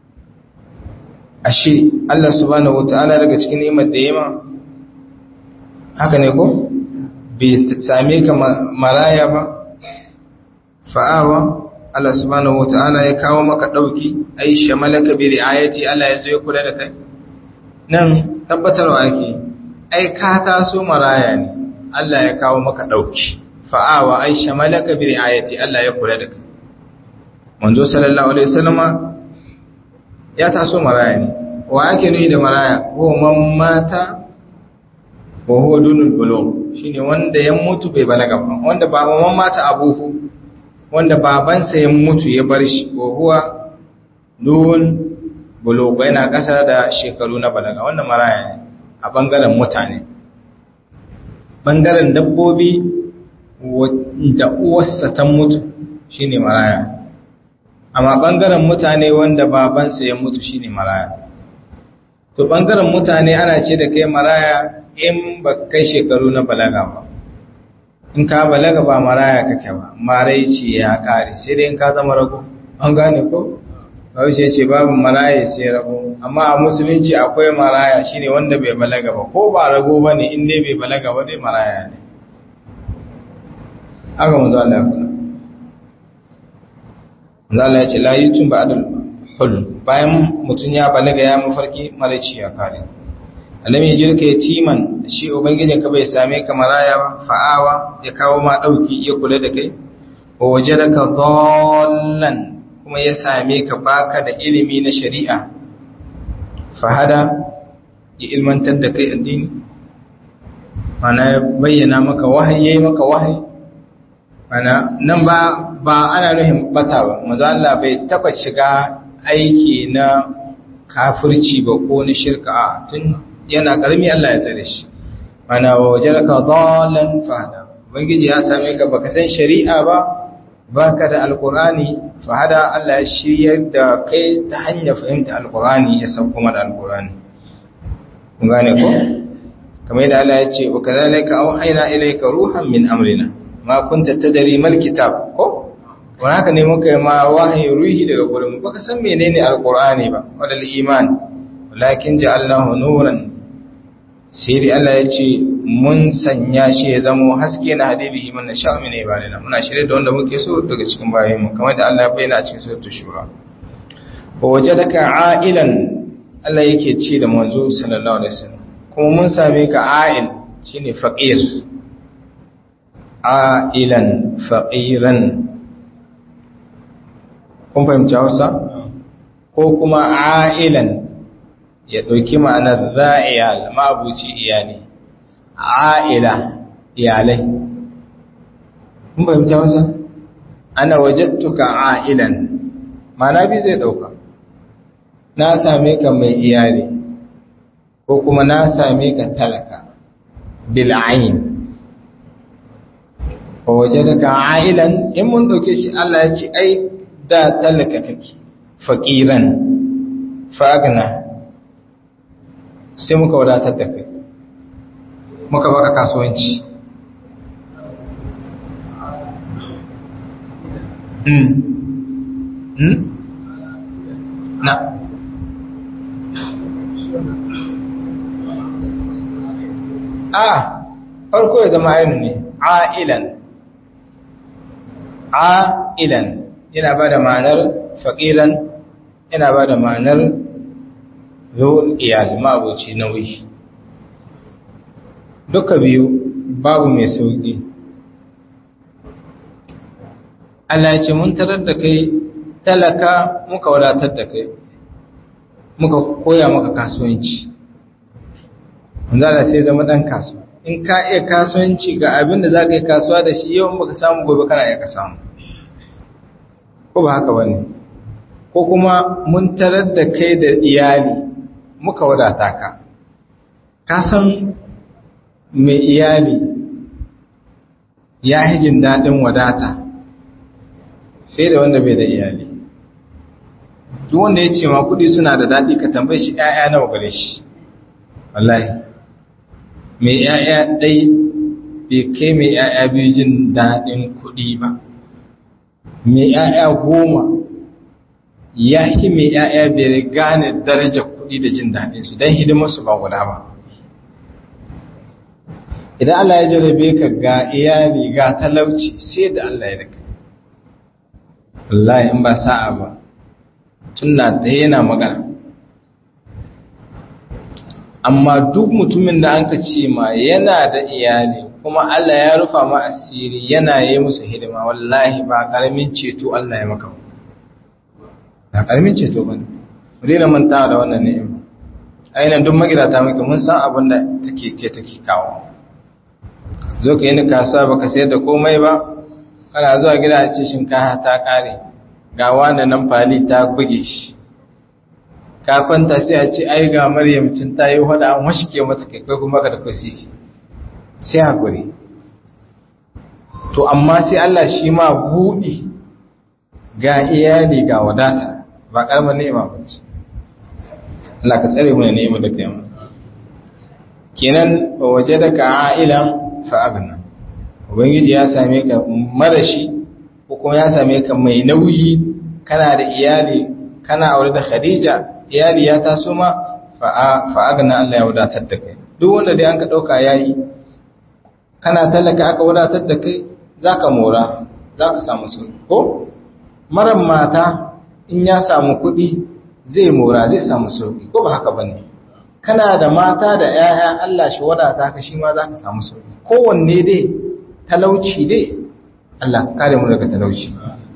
ashe Allah subhanahu wata'ala daga cikin ni'imar da yima haka ne ko bai same ka maraya ba fa'awa Allah subhanahu wata'ala ya kawo maka ɗauki ai shamalaka bi ri'ayati Allah ya zo ya kula da kai nan tabbatarwa ake ai ka taso maraya ne Allah ya kawo maka ɗauki fa'awa ai shamalaka bi ri'ayati Allah ya kula da kai manzo sallallahu alaihi wasallama ya taso maraya ne wa ake nuni da maraya ko man mata wa huwa dunul bulugh shine wanda ya mutu bai balaga ba wanda ba man mata abuhu wanda babansa ya mutu ya bar shi wa huwa dun bulugh yana kasa da shekaru na balaga wannan maraya ne a bangaren mutane bangaren dabbobi da uwarsa ta mutu shine maraya amma ɓangaren mutane wanda babansa ya mutu shine maraya to ɓangaren mutane ana ce da kai maraya in ba kai shekaru na balaga ba in ka balaga ba maraya kake ba marai ce ya kare sai dai in ka zama rago an gane ko Bahaushe ce babu maraya sai rago amma a musulunci akwai maraya shine wanda bai balaga ba ko ba rago ba ne in dai bai balaga ba dai maraya ne haka mu Allah ya kula Allah ya ce la yutun ba'dal hulm bayan mutun ya balaga ya mafarki maraici ya kare alami jirka yatiman shi ubangijin ka bai same ka maraya ba fa'awa ya kawo ma dauki ya kula da kai wa wajadaka dallan kuma ya same ka baka da ilimi na shari'a fahada ya ilmantar da kai addini mana bayyana maka wahayi maka wahayi mana nan ba ba ana nuhin bata ba manzo Allah bai taba shiga aiki na kafirci ba ko na shirka tun yana karami Allah ya tsare shi mana wajaraka dalan fahada ubangiji ya same ka baka san shari'a ba baka da alqurani fahada Allah ya shiryar da kai ta hanyar fahimta alqurani ya san kuma da alqurani kun gane ko kamar yadda Allah ya ce wa kadhalika auhayna ilayka ruhan min amrina ma kunta tadri mal kitab ko wani haka ne muka yi ma wahayi ruhi daga gurin baka san menene alqur'ani ba wadal iman walakin ja'alnahu nuran sai dai Allah ya ce mun sanya shi ya zama haske na hadibi man nasha min ibadina muna shirye da wanda muke so daga cikin bayan mu kamar da Allah ya bayyana a cikin suratul shura wa wajadaka a'ilan Allah yake ce da manzo sallallahu alaihi wasallam kuma mun same ka a'il shine faqir a'ilan faqiran kun fahimci Hausa ko kuma a'ilan ya ɗauki ma'anar za'iyal ma'abuci iyali a'ila iyalai mun fahimta masa ana wajattuka a'ilan ma'ana bi zai ɗauka na same ka mai iyali ko kuma na same ka talaka bil'ain wa wajadaka a'ilan in mun dauke shi Allah ya ce ai da talaka kake faqiran fagna sai muka wadatar da kai muka baka kasuwanci hmm hmm na a farko ya zama ainu ne a'ilan a'ilan yana ba da ma'anar faƙilan yana ba da ma'anar zuwan iyali ma'abuci nauyi duka biyu babu mai sauƙi Allah ya ce mun tarar da kai talaka muka wadatar da kai muka koya maka kasuwanci zala sai zama ɗan kasuwa in ka iya kasuwanci ga abin da za ka yi kasuwa da shi yau baka samu gobe kana iya ka samu ko ba haka bane ko kuma mun tarar da kai da iyali muka wadata ka ka san mai iyali ya jin daɗin wadata fiye da wanda bai da iyali duk wanda ya ce ma kuɗi suna da daɗi ka tambaye shi ‘ya'ya nawa gare shi wallahi mai ‘ya'ya ɗai bai kai mai ‘ya'ya biyu jin daɗin kuɗi ba mai ‘ya'ya goma ya yi mai ‘ya'ya bai gane darajar kuɗi da jin daɗinsu don hidimarsu ba guda ba idan Allah ya jarabe ka ga iyali ga talauci sai da Allah ya rika wallahi in ba sa'a ba tunna da yana magana amma duk mutumin da anka ce ma yana da iyali kuma Allah ya rufa ma asiri yana yi musu hidima wallahi ba karamin ceto Allah ya maka ba karamin ceto ba ne rina manta da wannan ni'ima ainihin duk magidata muke mun san abin da take ke take kawo zo ka yi ni kasuwa baka sayar da komai ba kana zuwa gida a ce shinkafa ta kare ga wani nan fali ta buge shi ka kwanta sai a ce ai ga maryam cin ta yi hada an washike mata kai kai kuma ka da kwasisi sai hakuri to amma sai Allah shi ma buɗi ga iyali ga wadata ba karamar ni'ima ba ce Allah ka tsare mana ni'ima da kai kenan waje da ka a'ilan fa agna ubangiji ya same ka marashi ko kuma ya same ka mai nauyi kana da iyali kana aure da Khadija iyali ya taso ma fa agna Allah ya wadatar da kai duk wanda dai an ka dauka yayi kana talaka aka wadatar da kai zaka mora zaka samu sauki ko maran mata in ya samu kuɗi zai mora zai samu sauki ko ba haka bane kana da mata da 'ya'ya Allah shi wadata ka shi ma zaka samu sauki kowanne dai talauci dai Allah ka kare mu daga talauci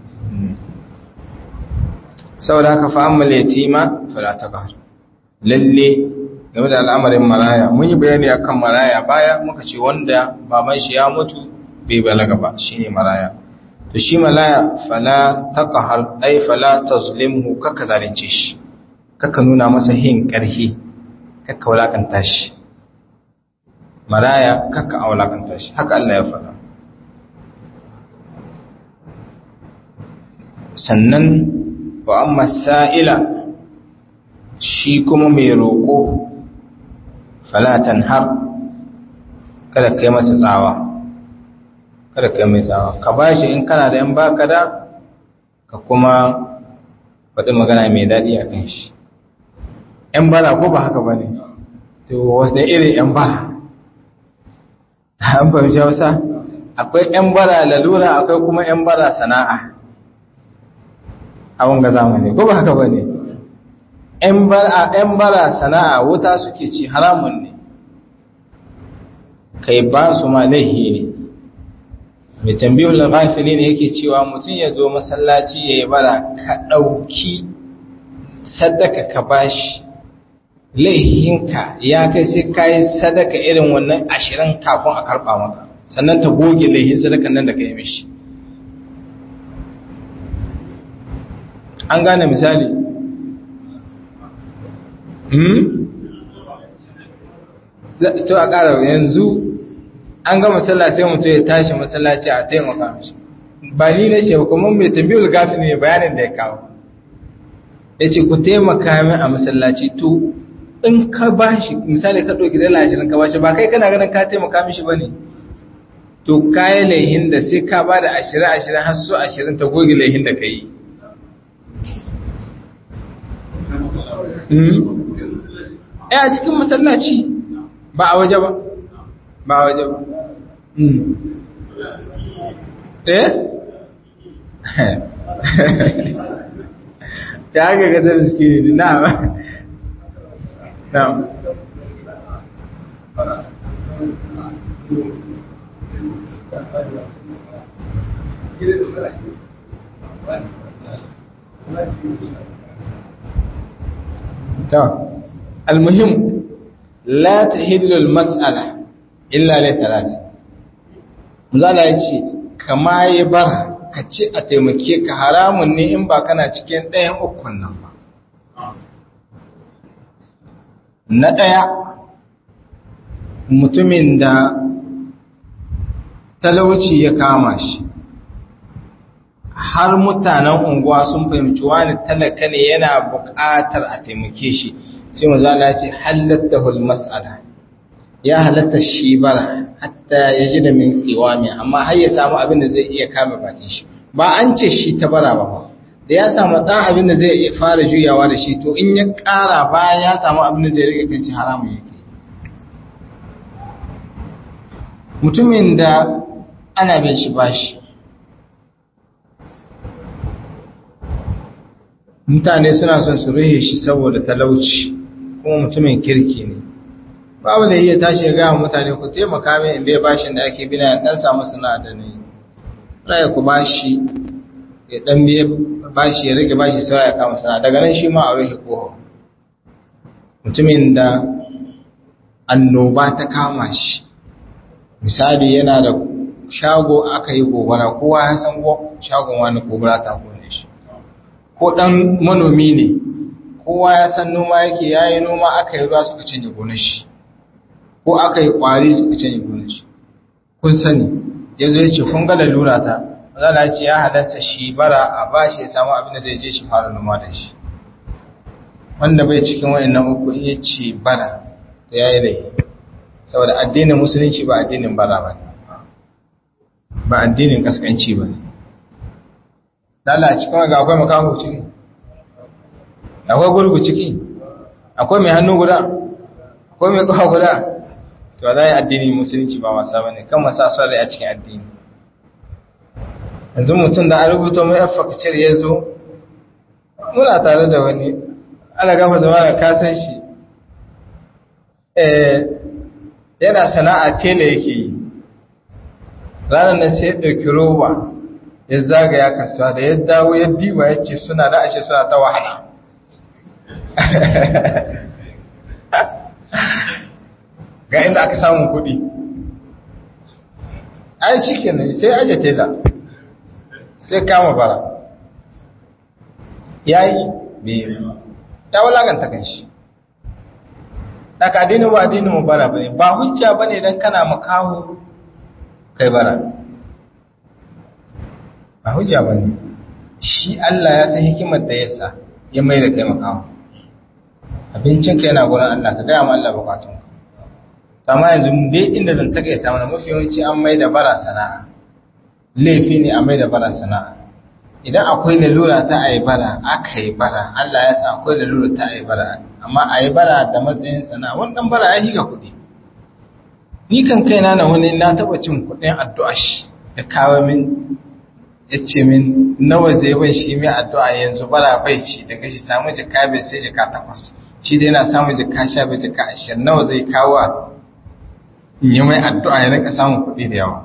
saboda haka fa amma yatima fala taqhar lalle game da al'amarin maraya mun yi bayani akan maraya baya muka ce wanda baban shi ya mutu bai balaga ba shine maraya to shi maraya fala taqhar ai fala tazlimhu kaka zalunce shi kaka nuna masa hin karhi kaka wulakanta shi maraya kaka aulakanta shi haka Allah ya faɗa sannan wa amma sa'ila shi kuma mai roƙo falatan har kada kai masa tsawa kada kai mai tsawa ka ba shi in kana da yan baka da ka kuma faɗi magana mai daɗi a kan shi ‘yan bara ko ba haka ba ne to wasu da irin ‘yan bara an fahimci wasa akwai ‘yan bara lalura akwai kuma ‘yan bara sana'a a wanga zamani ko ba haka ba ne ‘yan bara sana'a wuta suke ci haramun ne kai ba su ma laihi ne mai tambiyar lafafili ne yake cewa mutum ya zo masallaci ya yi bara ka ɗauki sadaka ka bashi laihinka ya kai sai ka yi sadaka irin wannan ashirin kafin a karɓa maka sannan ta goge laihin sadakan nan da ka yi mishi an gane misali hmm? to a ƙara yanzu an ga masallaci mutum ya tashi masallaci a taimaka mishi ba ni ne ce kuma mai tambiyar gafi ne bayanin da ya kawo ya ce ku taimaka min a masallaci to in ka ba shi misali ka ɗauki dala ashirin ka ba shi ba kai kana ganin ka taimaka mishi ba ne to kayan laihin da sai ka ba da ashirin ashirin har su ashirin ta goge laihin da ka yi a cikin masallaci ba a waje ba ba a waje ba eh ya haka ga zai miskini na ba na ta almuhim la tahillu almas'ala illa li thalath muzala yace kama yi bara ka ci a taimake ka haramun ne in ba kana cikin ɗayan ukun nan ba na ɗaya mutumin da talauci ya kama shi har mutanen unguwa sun fahimci wani talaka ne yana buƙatar a taimake shi sai mazala ce halatta mas'ala ya halatta shi bara hatta ya ji da min tsiwami amma har ya samu abin da zai iya kame bakin shi ba an ce shi ta bara ba da ya samu ɗan abin da zai iya fara juyawa da shi to in ya ƙara bayan ya samu abin da zai rike kan shi haramun yake mutumin da ana bin shi bashi mutane suna son su ruhe shi saboda talauci kuma mutumin kirki ne babu da iya tashi ya gaya mutane ku taimaka min in bai bashin da ake bina dan samu suna da ne raya ku bashi ya dan biye bashi ya rage bashi sai ya kama sana daga nan shi ma a ruhe ko mutumin da annoba ta kama shi misali yana da shago aka yi gobara kowa ya san shagon wani gobara ta kone shi ko dan manomi ne kowa ya san noma yake yayi noma aka yi ruwa suka canje gonar shi ko aka yi kwari suka canje gonar shi kun sani yanzu ya ce kun ga lalura ta zala ce ya halasta shi bara a bashi ya samu abin da zai je shi fara noma da shi wanda bai cikin wayannan uku in ya ce bara da ya yi rai saboda addinin musulunci ba addinin bara ba ne ba addinin kaskanci ba ne lala cikin ga akwai makaho ciki akwai gurgu ciki akwai mai hannu guda akwai mai kawo guda to za yi addinin musulunci ba wasa ba ne kan masa swale a cikin addini yanzu mutum da an rubuta mai afakcir ya zo muna tare da wani ana gama zama da kasan shi yana sana'a tela yake yi ranar nan sai ya ɗauki roba ya zagaya kasuwa da ya dawo ya diba ya ce suna da ashe suna ta wahala ga inda aka samun kuɗi ai shi kenan sai aje tela sai kama bara ya yi biyu ya walaganta kan shi daga addinin ba addinin mu bara bane ba hujja bane dan kana makaho kai bara ba hujja bane shi Allah ya san hikimar da yasa ya mai da kai makaho abincin ka yana gurin Allah ka gaya ma Allah bukatun ka amma yanzu dai inda zan takaita mana mafi yawanci an mai da bara sana'a laifi ne a mai da bara sana'a idan akwai lalura ta a yi bara aka yi bara Allah ya sa akwai lalura ta a yi bara amma a yi bara da matsayin sana'a wannan bara ya higa kuɗi ni kan kaina na wani na taɓa cin kuɗin addu'a shi ya kawo min ya ce min nawa zai bai shi mai addu'a yanzu bara bai ci daga shi samu jika bai sai jika takwas shi dai na samun jika sha bai jika ashirin nawa zai kawo in yi mai addu'a ya rinka samun kuɗi da yawa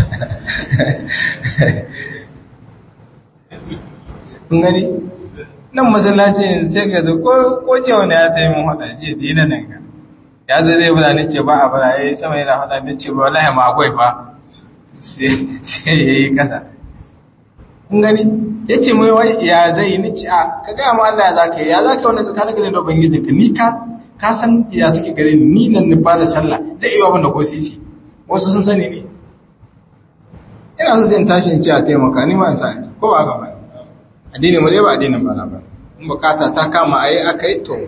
kun gani nan masallacin sai ka zo ko ce wani ya tayi mun hada ce dina nan ga ya zo zai bada ni ce ba a bara yayi sama yana hada ni ce wallahi ma akwai fa sai yayi kasa kun gani yace mai wai ya zai ni ce a ka ga ma Allah ya zaka ya zaka wannan tsakanin ka da ubangiji ka ni ka ka san ya take gare ni ni nan ni ba da sallah zai yi wa ko sisi wasu sun sani ne ina so zai tashi in ce a taimaka ni ma in sa ko ba ga ba addinin mu dai ba addinin ba na ba in bukata ta kama ayi aka yi to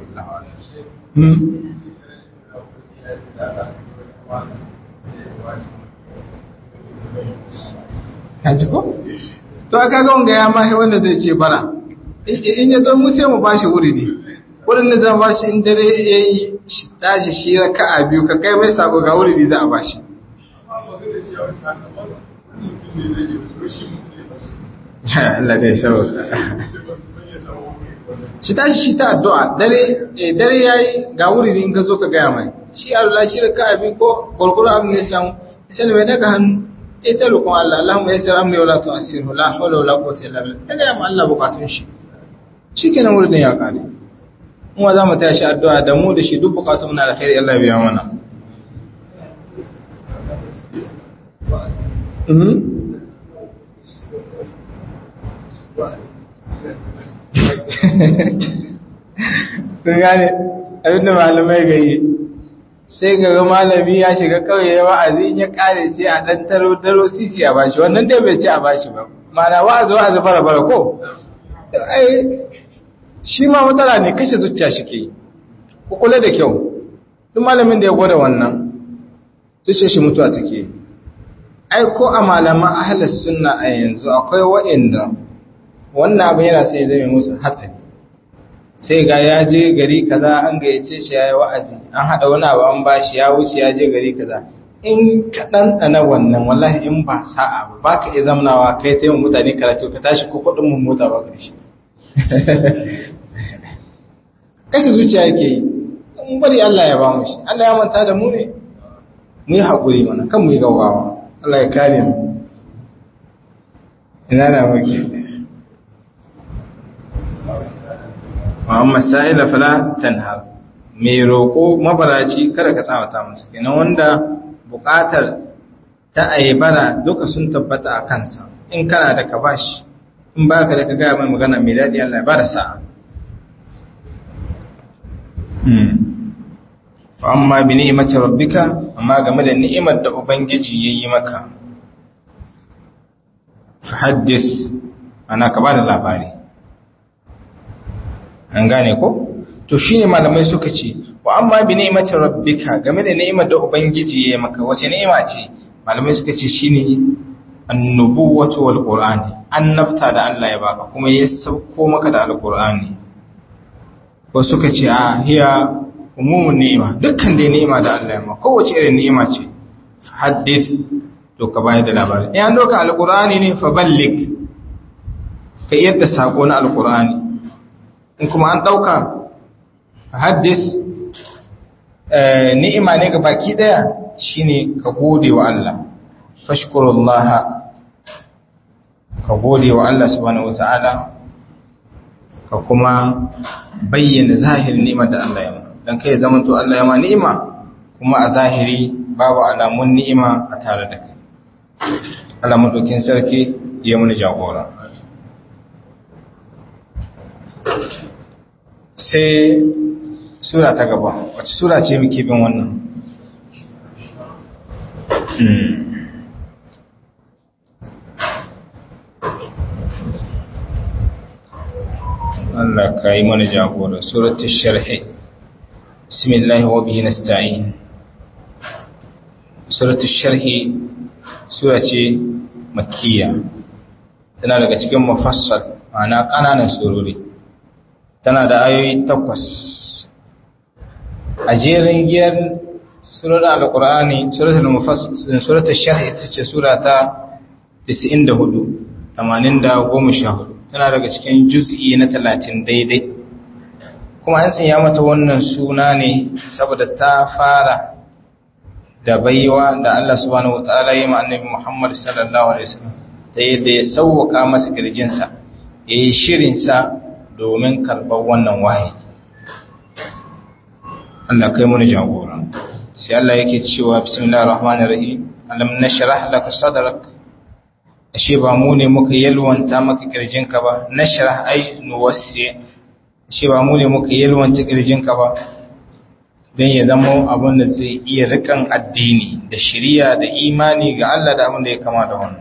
Haji ko? To aka ga wanga ya mahi wanda zai ce bara. In ya zo mu sai mu bashi wuri ne. Wurin da zan bashi in dare ya yi tashi shi raka'a biyu ka kai mai sabo ga wuri ne za a bashi. Allah dai sauka. Shi tashi shi ta addu'a dare dare yayi ga wuri in ka zo ka gaya mai. Shi Allah shi raka abin ko gurguru abin ya samu. Sai mai daga hannu eh ta roƙon Allah Allahumma yassir amri wala tu'assirhu la hawla wala quwwata illa billah. Daga ya Allah bukatun shi. Shikenan wurin ya kare. Mu za mu tashi addu'a da mu da shi duk bukatun na da khairi Allah biya mana. Mhm. kun gane abinda malamai gayi sai ga malami ya shiga kauye ya wa'azi ya kare sai a dan taro daro sisi a bashi wannan dai bai ci a bashi ba mana wa'azi wa'azi fara fara ko ai shi ma matsala ne kashe zuciya shi ke ku kula da kyau duk malamin da ya gwada wannan tushe shi mutuwa take ai ko a malaman ahlus sunna a yanzu akwai wa'inda wannan abin yana sai zai musu hatsari sai ga ya je gari kaza an gayyace shi yayi wa'azi an hada wani abu an bashi ya wuce ya je gari kaza in ka ɗanɗana wannan wallahi in ba sa'a ba ba ka iya zamanawa kai ta yin mutane karatu ka tashi ko kuɗin mun mota ba ƙarshe kashe zuciya yake yi in bari Allah ya ba mu shi Allah ya manta da mu ne mu yi haƙuri mana kan mu yi gaugawa Allah ya kare mu ina na muke Muhammad sa'ila fala tanhar mai roƙo mabaraci kada ka tsawata musu kenan wanda buƙatar ta ayyabara duka sun tabbata a kansa in kana da ka bashi in baka da ka gaya mai magana mai daɗi Allah ya bada sa'a fa amma bi ni'imati rabbika amma game da ni'imar da ubangiji yayi maka fa haddis ana ka bada labari an gane ko to shine malamai suka ce wa amma bi ni'imati rabbika game da ni'imar da ubangiji ya maka wace ni'ima ce malamai suka ce shine annubuwatu wal qur'ani annabta da Allah ya baka kuma ya sauko maka da alqur'ani ko suka ce a hiya umumun ni'ima dukkan dai ni'ima da Allah ya maka kowace irin ni'ima ce haddith to ka bayar da labari in an doka alqur'ani ne fa ballig ka yadda sako na alqur'ani in kuma an ɗauka haddis ni'ima ne ga baki ɗaya shine ka gode wa Allah fashkurullaha ka gode wa Allah subhanahu wata'ala ka kuma bayyana zahirin ni'imar da Allah ya ma don kai zaman to Allah ya ma ni'ima kuma a zahiri babu alamun ni'ima a tare da kai alamun dokin sarki ya muni jagora sai sura ta gaba wacce sura ce muke bin wannan Allah ka yi mana jagora suratul sharhi bismillah wa bihi nasta'in suratul sharhi sura ce makkiya tana daga cikin mufassal ma'ana kananan surori tana da ayoyi takwas a jerin giyar surar alkur'ani suratul mufassil suratul sharh ita ce sura ta 94 80 tana daga cikin juz'i na 30 daidai kuma an sanya mata wannan suna ne saboda ta fara da baiwa da Allah subhanahu wataala ya ma annabi Muhammad sallallahu alaihi wasallam ta yadda ya sauwaka masa kirjinsa yayi shirin sa domin karɓar wannan wahayi Allah kai mun jagora sai Allah yake cewa bismillahir rahmanir rahim alam nashrah laka sadrak ashe ba mu ne muka yalwanta maka kirjinka ba nashrah ai nuwassi ashe ba mu ne muka yalwanta kirjinka ba don ya zama abin da zai iya rikan addini da shiriya da imani ga Allah da abin da ya kama da wannan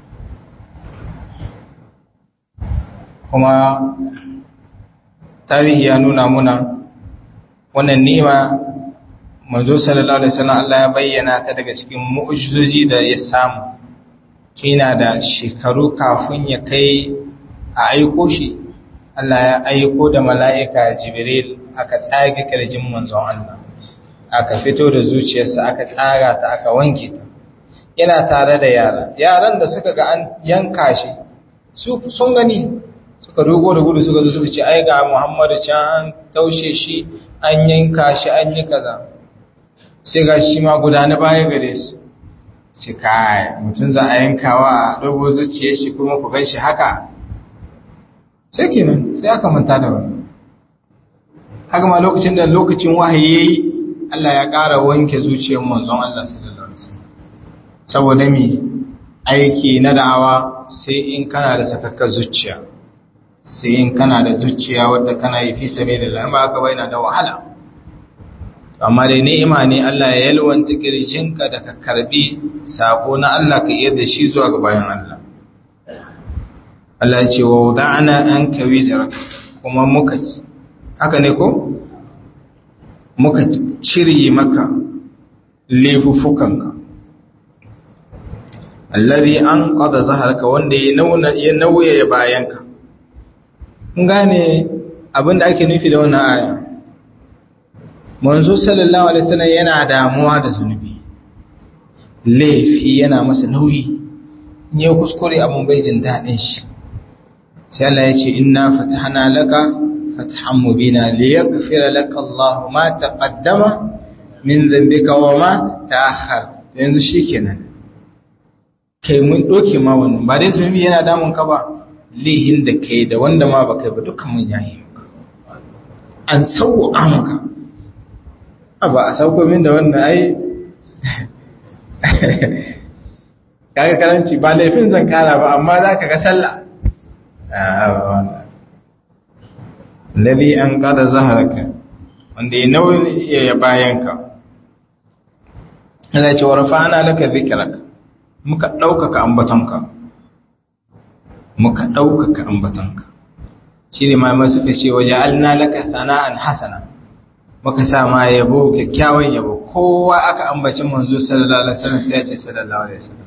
kuma tarihi ya nuna muna wannan ni'ima manzo sallallahu alaihi wasallam Allah ya bayyana ta daga cikin mu'jizoji da ya samu kina da shekaru kafin ya kai a aiko shi Allah ya aiko da mala'ika Jibril aka tsage kirjin manzon Allah aka fito da zuciyarsa aka tsaga ta aka wanke ta yana tare da yara yaran da suka ga an yanka shi su sun gani suka dogo da gudu suka zo suka ce ai ga Muhammadu can an taushe shi an yanka shi an yi kaza sai ga shi ma gudana baya gare su sai kai mutum za a yankawa a dogo zuciyar shi kuma ku gan shi haka sai kenan sai aka manta da wani haka ma lokacin da lokacin wahayi yayi Allah ya ƙara wanke zuciyar manzon Allah sallallahu alaihi wasallam saboda mi aiki na da'awa sai in kana da sakakkar zuciya sai in kana da zuciya wadda kana yi fi sabilillah amma aka bayyana da wahala amma dai ni'ima ne Allah ya yalwanta kirjinka da ka karbi sako na Allah ka iya da shi zuwa ga bayan Allah Allah ya ce wa wada'ana anka wizrak kuma muka haka ne ko muka cire maka laifuffukanka allazi an qada zaharka wanda ya nauna ya nauye bayanka kun gane abinda ake nufi da wannan aya manzo sallallahu alaihi wasallam yana damuwa da zunubi laifi yana masa nauyi in ya kuskure abun bai jin dadin shi sai Allah ya ce inna fatahna laka فتحا مبينا ليغفر لك الله ما تقدم من ذنبك وما تأخر yanzu shikenan kai mun doke ma wannan ba dai zunubi yana damun ka ba lihin da kai da wanda ma ba kai ba dukkan mun yayi maka an sauka maka ba a sauko min da wannan ai kaga karanci ba laifin zan kara ba amma za ka ga sallah a ba wannan Lali an kada zaharaka wanda ya nauyi ya bayanka Allah ce warfa'ana laka dhikraka muka daukaka ambatonka muka daukaka ambatonka shine ma mai suka ce waja'alna laka sana'an hasana muka sa ma yabo kyakkyawan yabo kowa aka ambaci manzo sallallahu alaihi wasallam sai ya ce sallallahu alaihi wasallam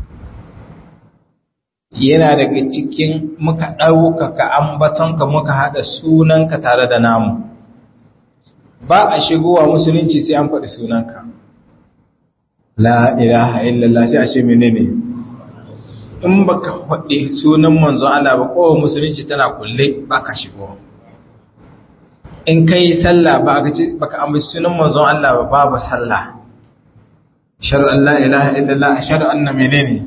yana daga cikin muka ɗaukaka ambatonka muka haɗa sunanka tare da namu ba a shigowa musulunci sai an faɗi sunanka la ilaha illallah sai a ce menene in baka faɗi sunan manzon Allah ba kowa musulunci tana kulle baka shigo in kai sallah ba ka ce baka ambaci sunan manzon Allah ba babu sallah ashhadu an la ilaha illallah ashhadu anna menene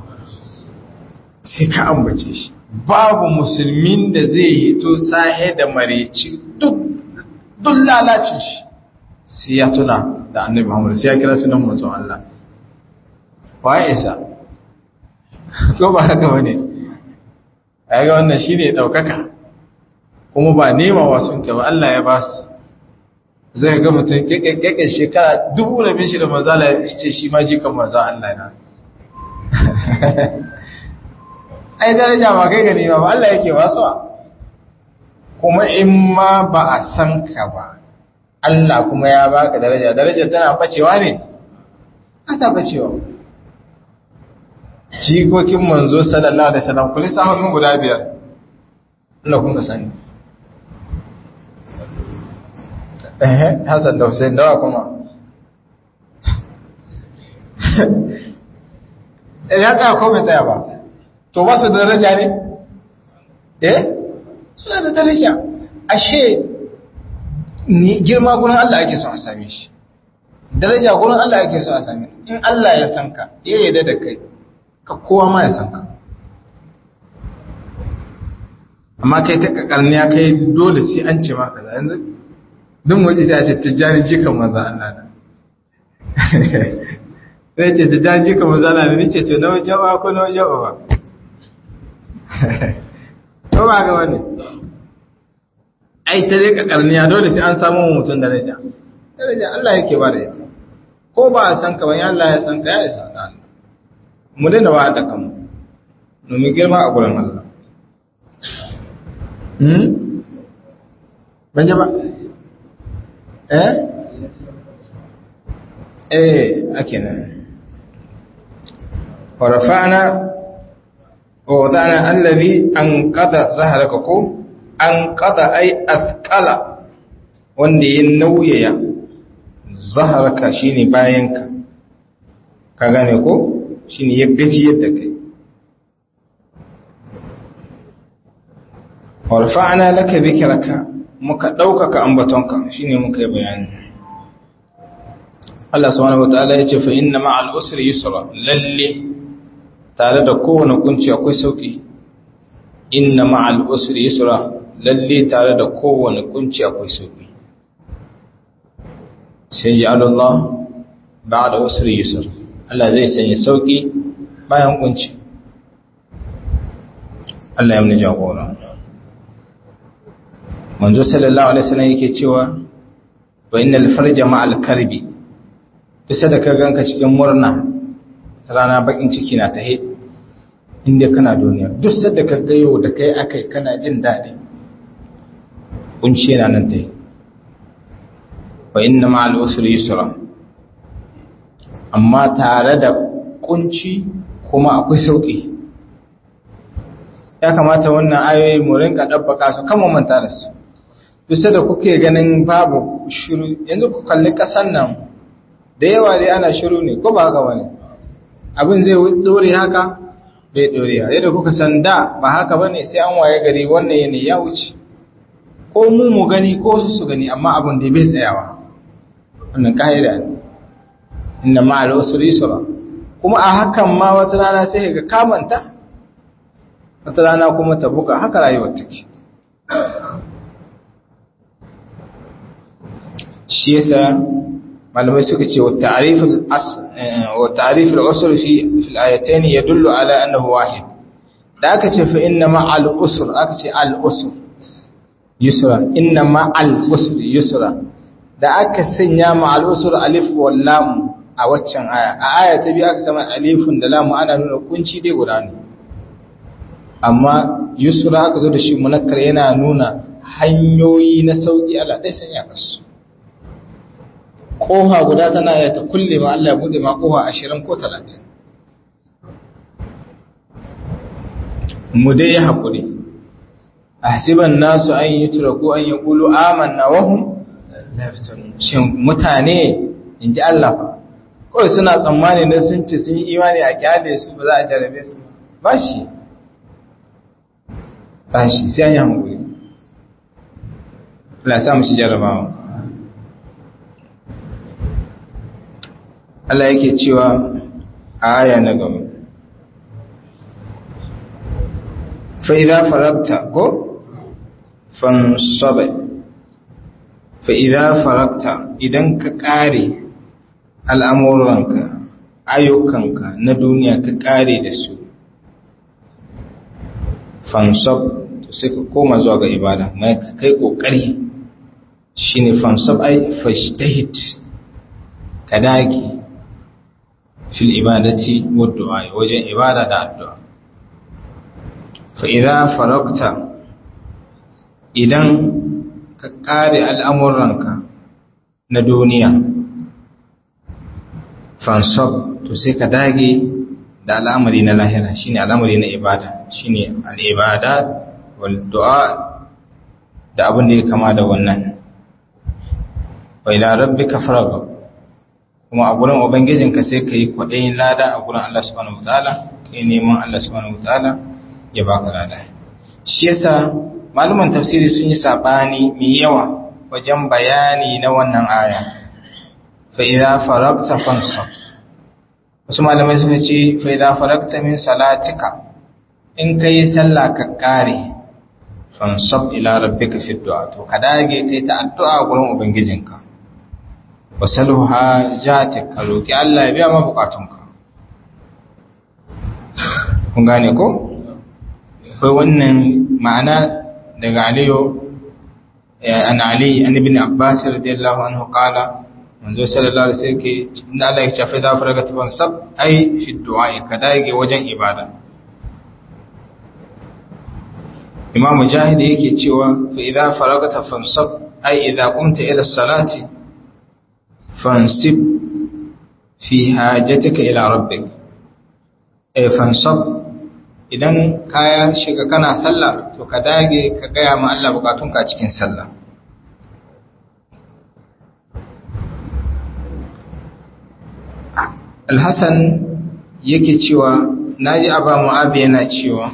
sai ka ambace shi babu musulmin da zai hito sahe da mareci duk duk lalacin shi sai ya tuna da annabi Muhammad sai ya kira sunan manzon Allah waye isa ko ba haka bane ga wannan shine daukaka kuma ba nema wasun ka ba Allah ya ba su zai ga mutum kekekke shekara dubu da bin shi da manzala ya ce shi ma jikan manzon Allah na ai daraja ba kai gani ba Allah yake wasuwa kuma in ma ba a san ka ba Allah kuma ya baka daraja daraja tana bacewa ne ta bacewa jikokin manzo sallallahu alaihi wasallam kulli sahun guda biyar Allah kun ka sani eh Hassan da Hussein dawa kuma eh ya tsaya ko bai tsaya ba to ba su da daraja ne? eh suna da daraja ashe ni girma gurin Allah ake son a same shi daraja gurin Allah ake son a same in Allah ya san ka ya yarda da kai ka kowa ma ya san ka amma kai ta kakarniya kai dole sai an ce maka za yanzu duk waje ta ce tijjani jikan maza Allah da sai ce tijjani jikan maza Allah da ni ce to na wajen ba ko na wajen ba ko ba ga wani ai ta dai kakarniya dole sai an samu mutum daraja daraja Allah yake ba da ita ko ba a san ka ba ya Allah ya san ka ya isa ka Allah mu daina ba da kanmu domin girma a gurin Allah hmm ban ba eh eh ake nan wa rafa'na wa wada'na allazi anqada zahraka ko anqada ay athqala wanda ya nauyaya zaharaka shine bayanka ka gane ko shine ya gaji yadda kai warfa'na laka dhikraka muka daukaka ambatonka shine muka yi bayani Allah subhanahu wataala yace fa inna ma'al usri yusra lalle tare da kowane kunci akwai sauki inna ma'al usri yusra lalle tare da kowane kunci akwai sauki sai ji Allah ba da wasu yusur Allah zai sanya sauki bayan kunci Allah ya muni jagora manzo sallallahu alaihi wasallam yake cewa wa innal farja ma'al karbi bisa da ka ganka cikin murna rana bakin ciki na tahe inda kana duniya duk sadda ka ga yau da kai akai kana jin daɗi kunci yana nan tahe wa inna ma'al usri yusra amma tare da kunci kuma akwai sauki ya kamata wannan ayoyi mu rinka dabbaka su kan manta da su bisa da kuke ganin babu shiru yanzu ku kalli kasan nan da yawa dai ana shiru ne ko ba haka bane abin zai dore haka bai dore yadda kuka san da ba haka bane sai an waye gari wannan yanayi ya wuce ko mu mu gani ko su su gani amma abin da bai tsayawa wannan ka'ida ne inna ma'al usri yusra kuma a hakan ma wata rana sai ga kamanta wata rana kuma ta buga haka rayuwar take shi yasa malamai suka ce wa ta'rif wa ta'rif al-usr fi fi al-ayatayn yadullu ala annahu wahid da aka ce fa inna ma'al usr aka ce al-usr yusra inna ma'al usr yusra da aka sanya ma'al usr alif wal lam a waccan aya a aya ta biyu aka sama alifun da lamu ana nuna kunci dai guda ne amma yusra aka zo da shi munakkar yana nuna hanyoyi na sauki Allah dai sanya kasu koha guda tana ya ta kulle ma Allah ya bude ma koha 20 ko 30 mu dai ya hakuri ahsiban nasu an yutraku an yaqulu amanna wa hum la yaftanun shin mutane inji Allah fa kawai suna tsammani na sun ce sun yi imani a kyale su ba za a jarabe su ba shi ba shi sai an yi hankuli Allah samu shi jarabawa Allah yake cewa a aya na gaba fa'iza farabta ko fansabai fa'iza farabta idan ka ƙare al'amuranka ayyukanka na duniya ka ƙare da su fansab sai ka koma zuwa ga ibada mai ka kai ƙoƙari shi ne fansab ai fashtahit ka dage fil ibadati wadda wajen ibada da addu'a fa'iza farakta idan ka ƙare al'amuranka na duniya fansab to sai ka dage da al'amari na lahira shine al'amari na ibada shine al'ibada wal du'a da abin da ya kama da wannan wa ila rabbika farghab kuma a gurin ubangijinka sai kai kwadayin lada a gurin Allah subhanahu wataala kai neman Allah subhanahu wataala ya baka lada shi yasa malaman tafsiri sun yi sabani mai yawa wajen bayani na wannan aya fa'iza faragta fansab wasu malamai suka ce fa'iza faragta min salatika in ka yi sallah ka ƙare fansab ila rabbika fi du'a to ka dage kai ta addu'a gurin ubangijinka wasalha jatik ka roki Allah ya biya ma bukatunka kun gane ko akwai wannan ma'ana daga Aliyu an Ali an ibn Abbas radiyallahu anhu qala manzo sallallahu alaihi wasallam ke inda Allah ya shafe da faraga tafan sab ai fi du'a ka dage wajen ibada Imam Mujahid yake cewa fa idza faragata fansab ai idza qumta ila salati fansib fi hajatika ila rabbik ay fansab idan kaya shiga kana sallah to ka dage ka gaya ma Allah bukatunka cikin sallah Al-Hassan yake cewa naji Aba Mu'ab yana cewa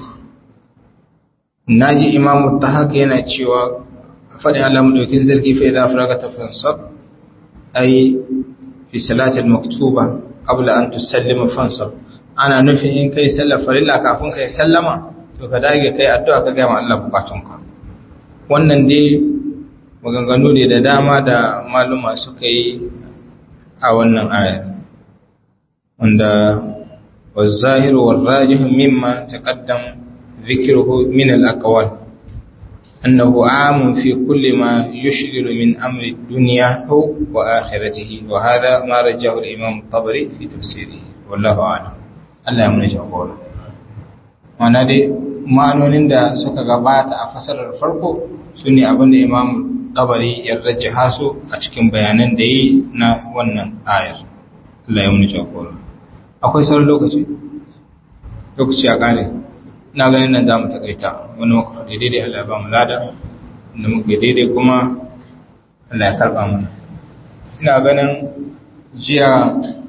naji Imam Tahaq yana cewa fadi Allah madaukin zargi fa idza faragata fansab ay fi salati al-maktuba qabla an tusallima fansab ana nufin in kai sallar farilla kafin kai sallama to ka dage kai addu'a ka ga ma Allah bukatunka wannan dai maganganu ne da dama da maluma suka yi a wannan ayar wanda والظاهر والراجح مما تقدم ذكره من الأقوال أنه عام في كل ما يشغل من أمر الدنيا وآخرته وهذا ما رجاه الإمام الطبري في تفسيره والله أعلم Allah ya muni jagora mana dai ma'anonin da suka gabata a fasarar farko su ne abinda imam tabari ya rajja su a cikin bayanan da yi na wannan ayar Allah ya muni jagora akwai sauran lokaci lokaci a kare ina ganin nan za mu takaita wani muka faɗi daidai Allah ya ba mu lada da muka daidai kuma Allah ya karɓa mana ina ganin jiya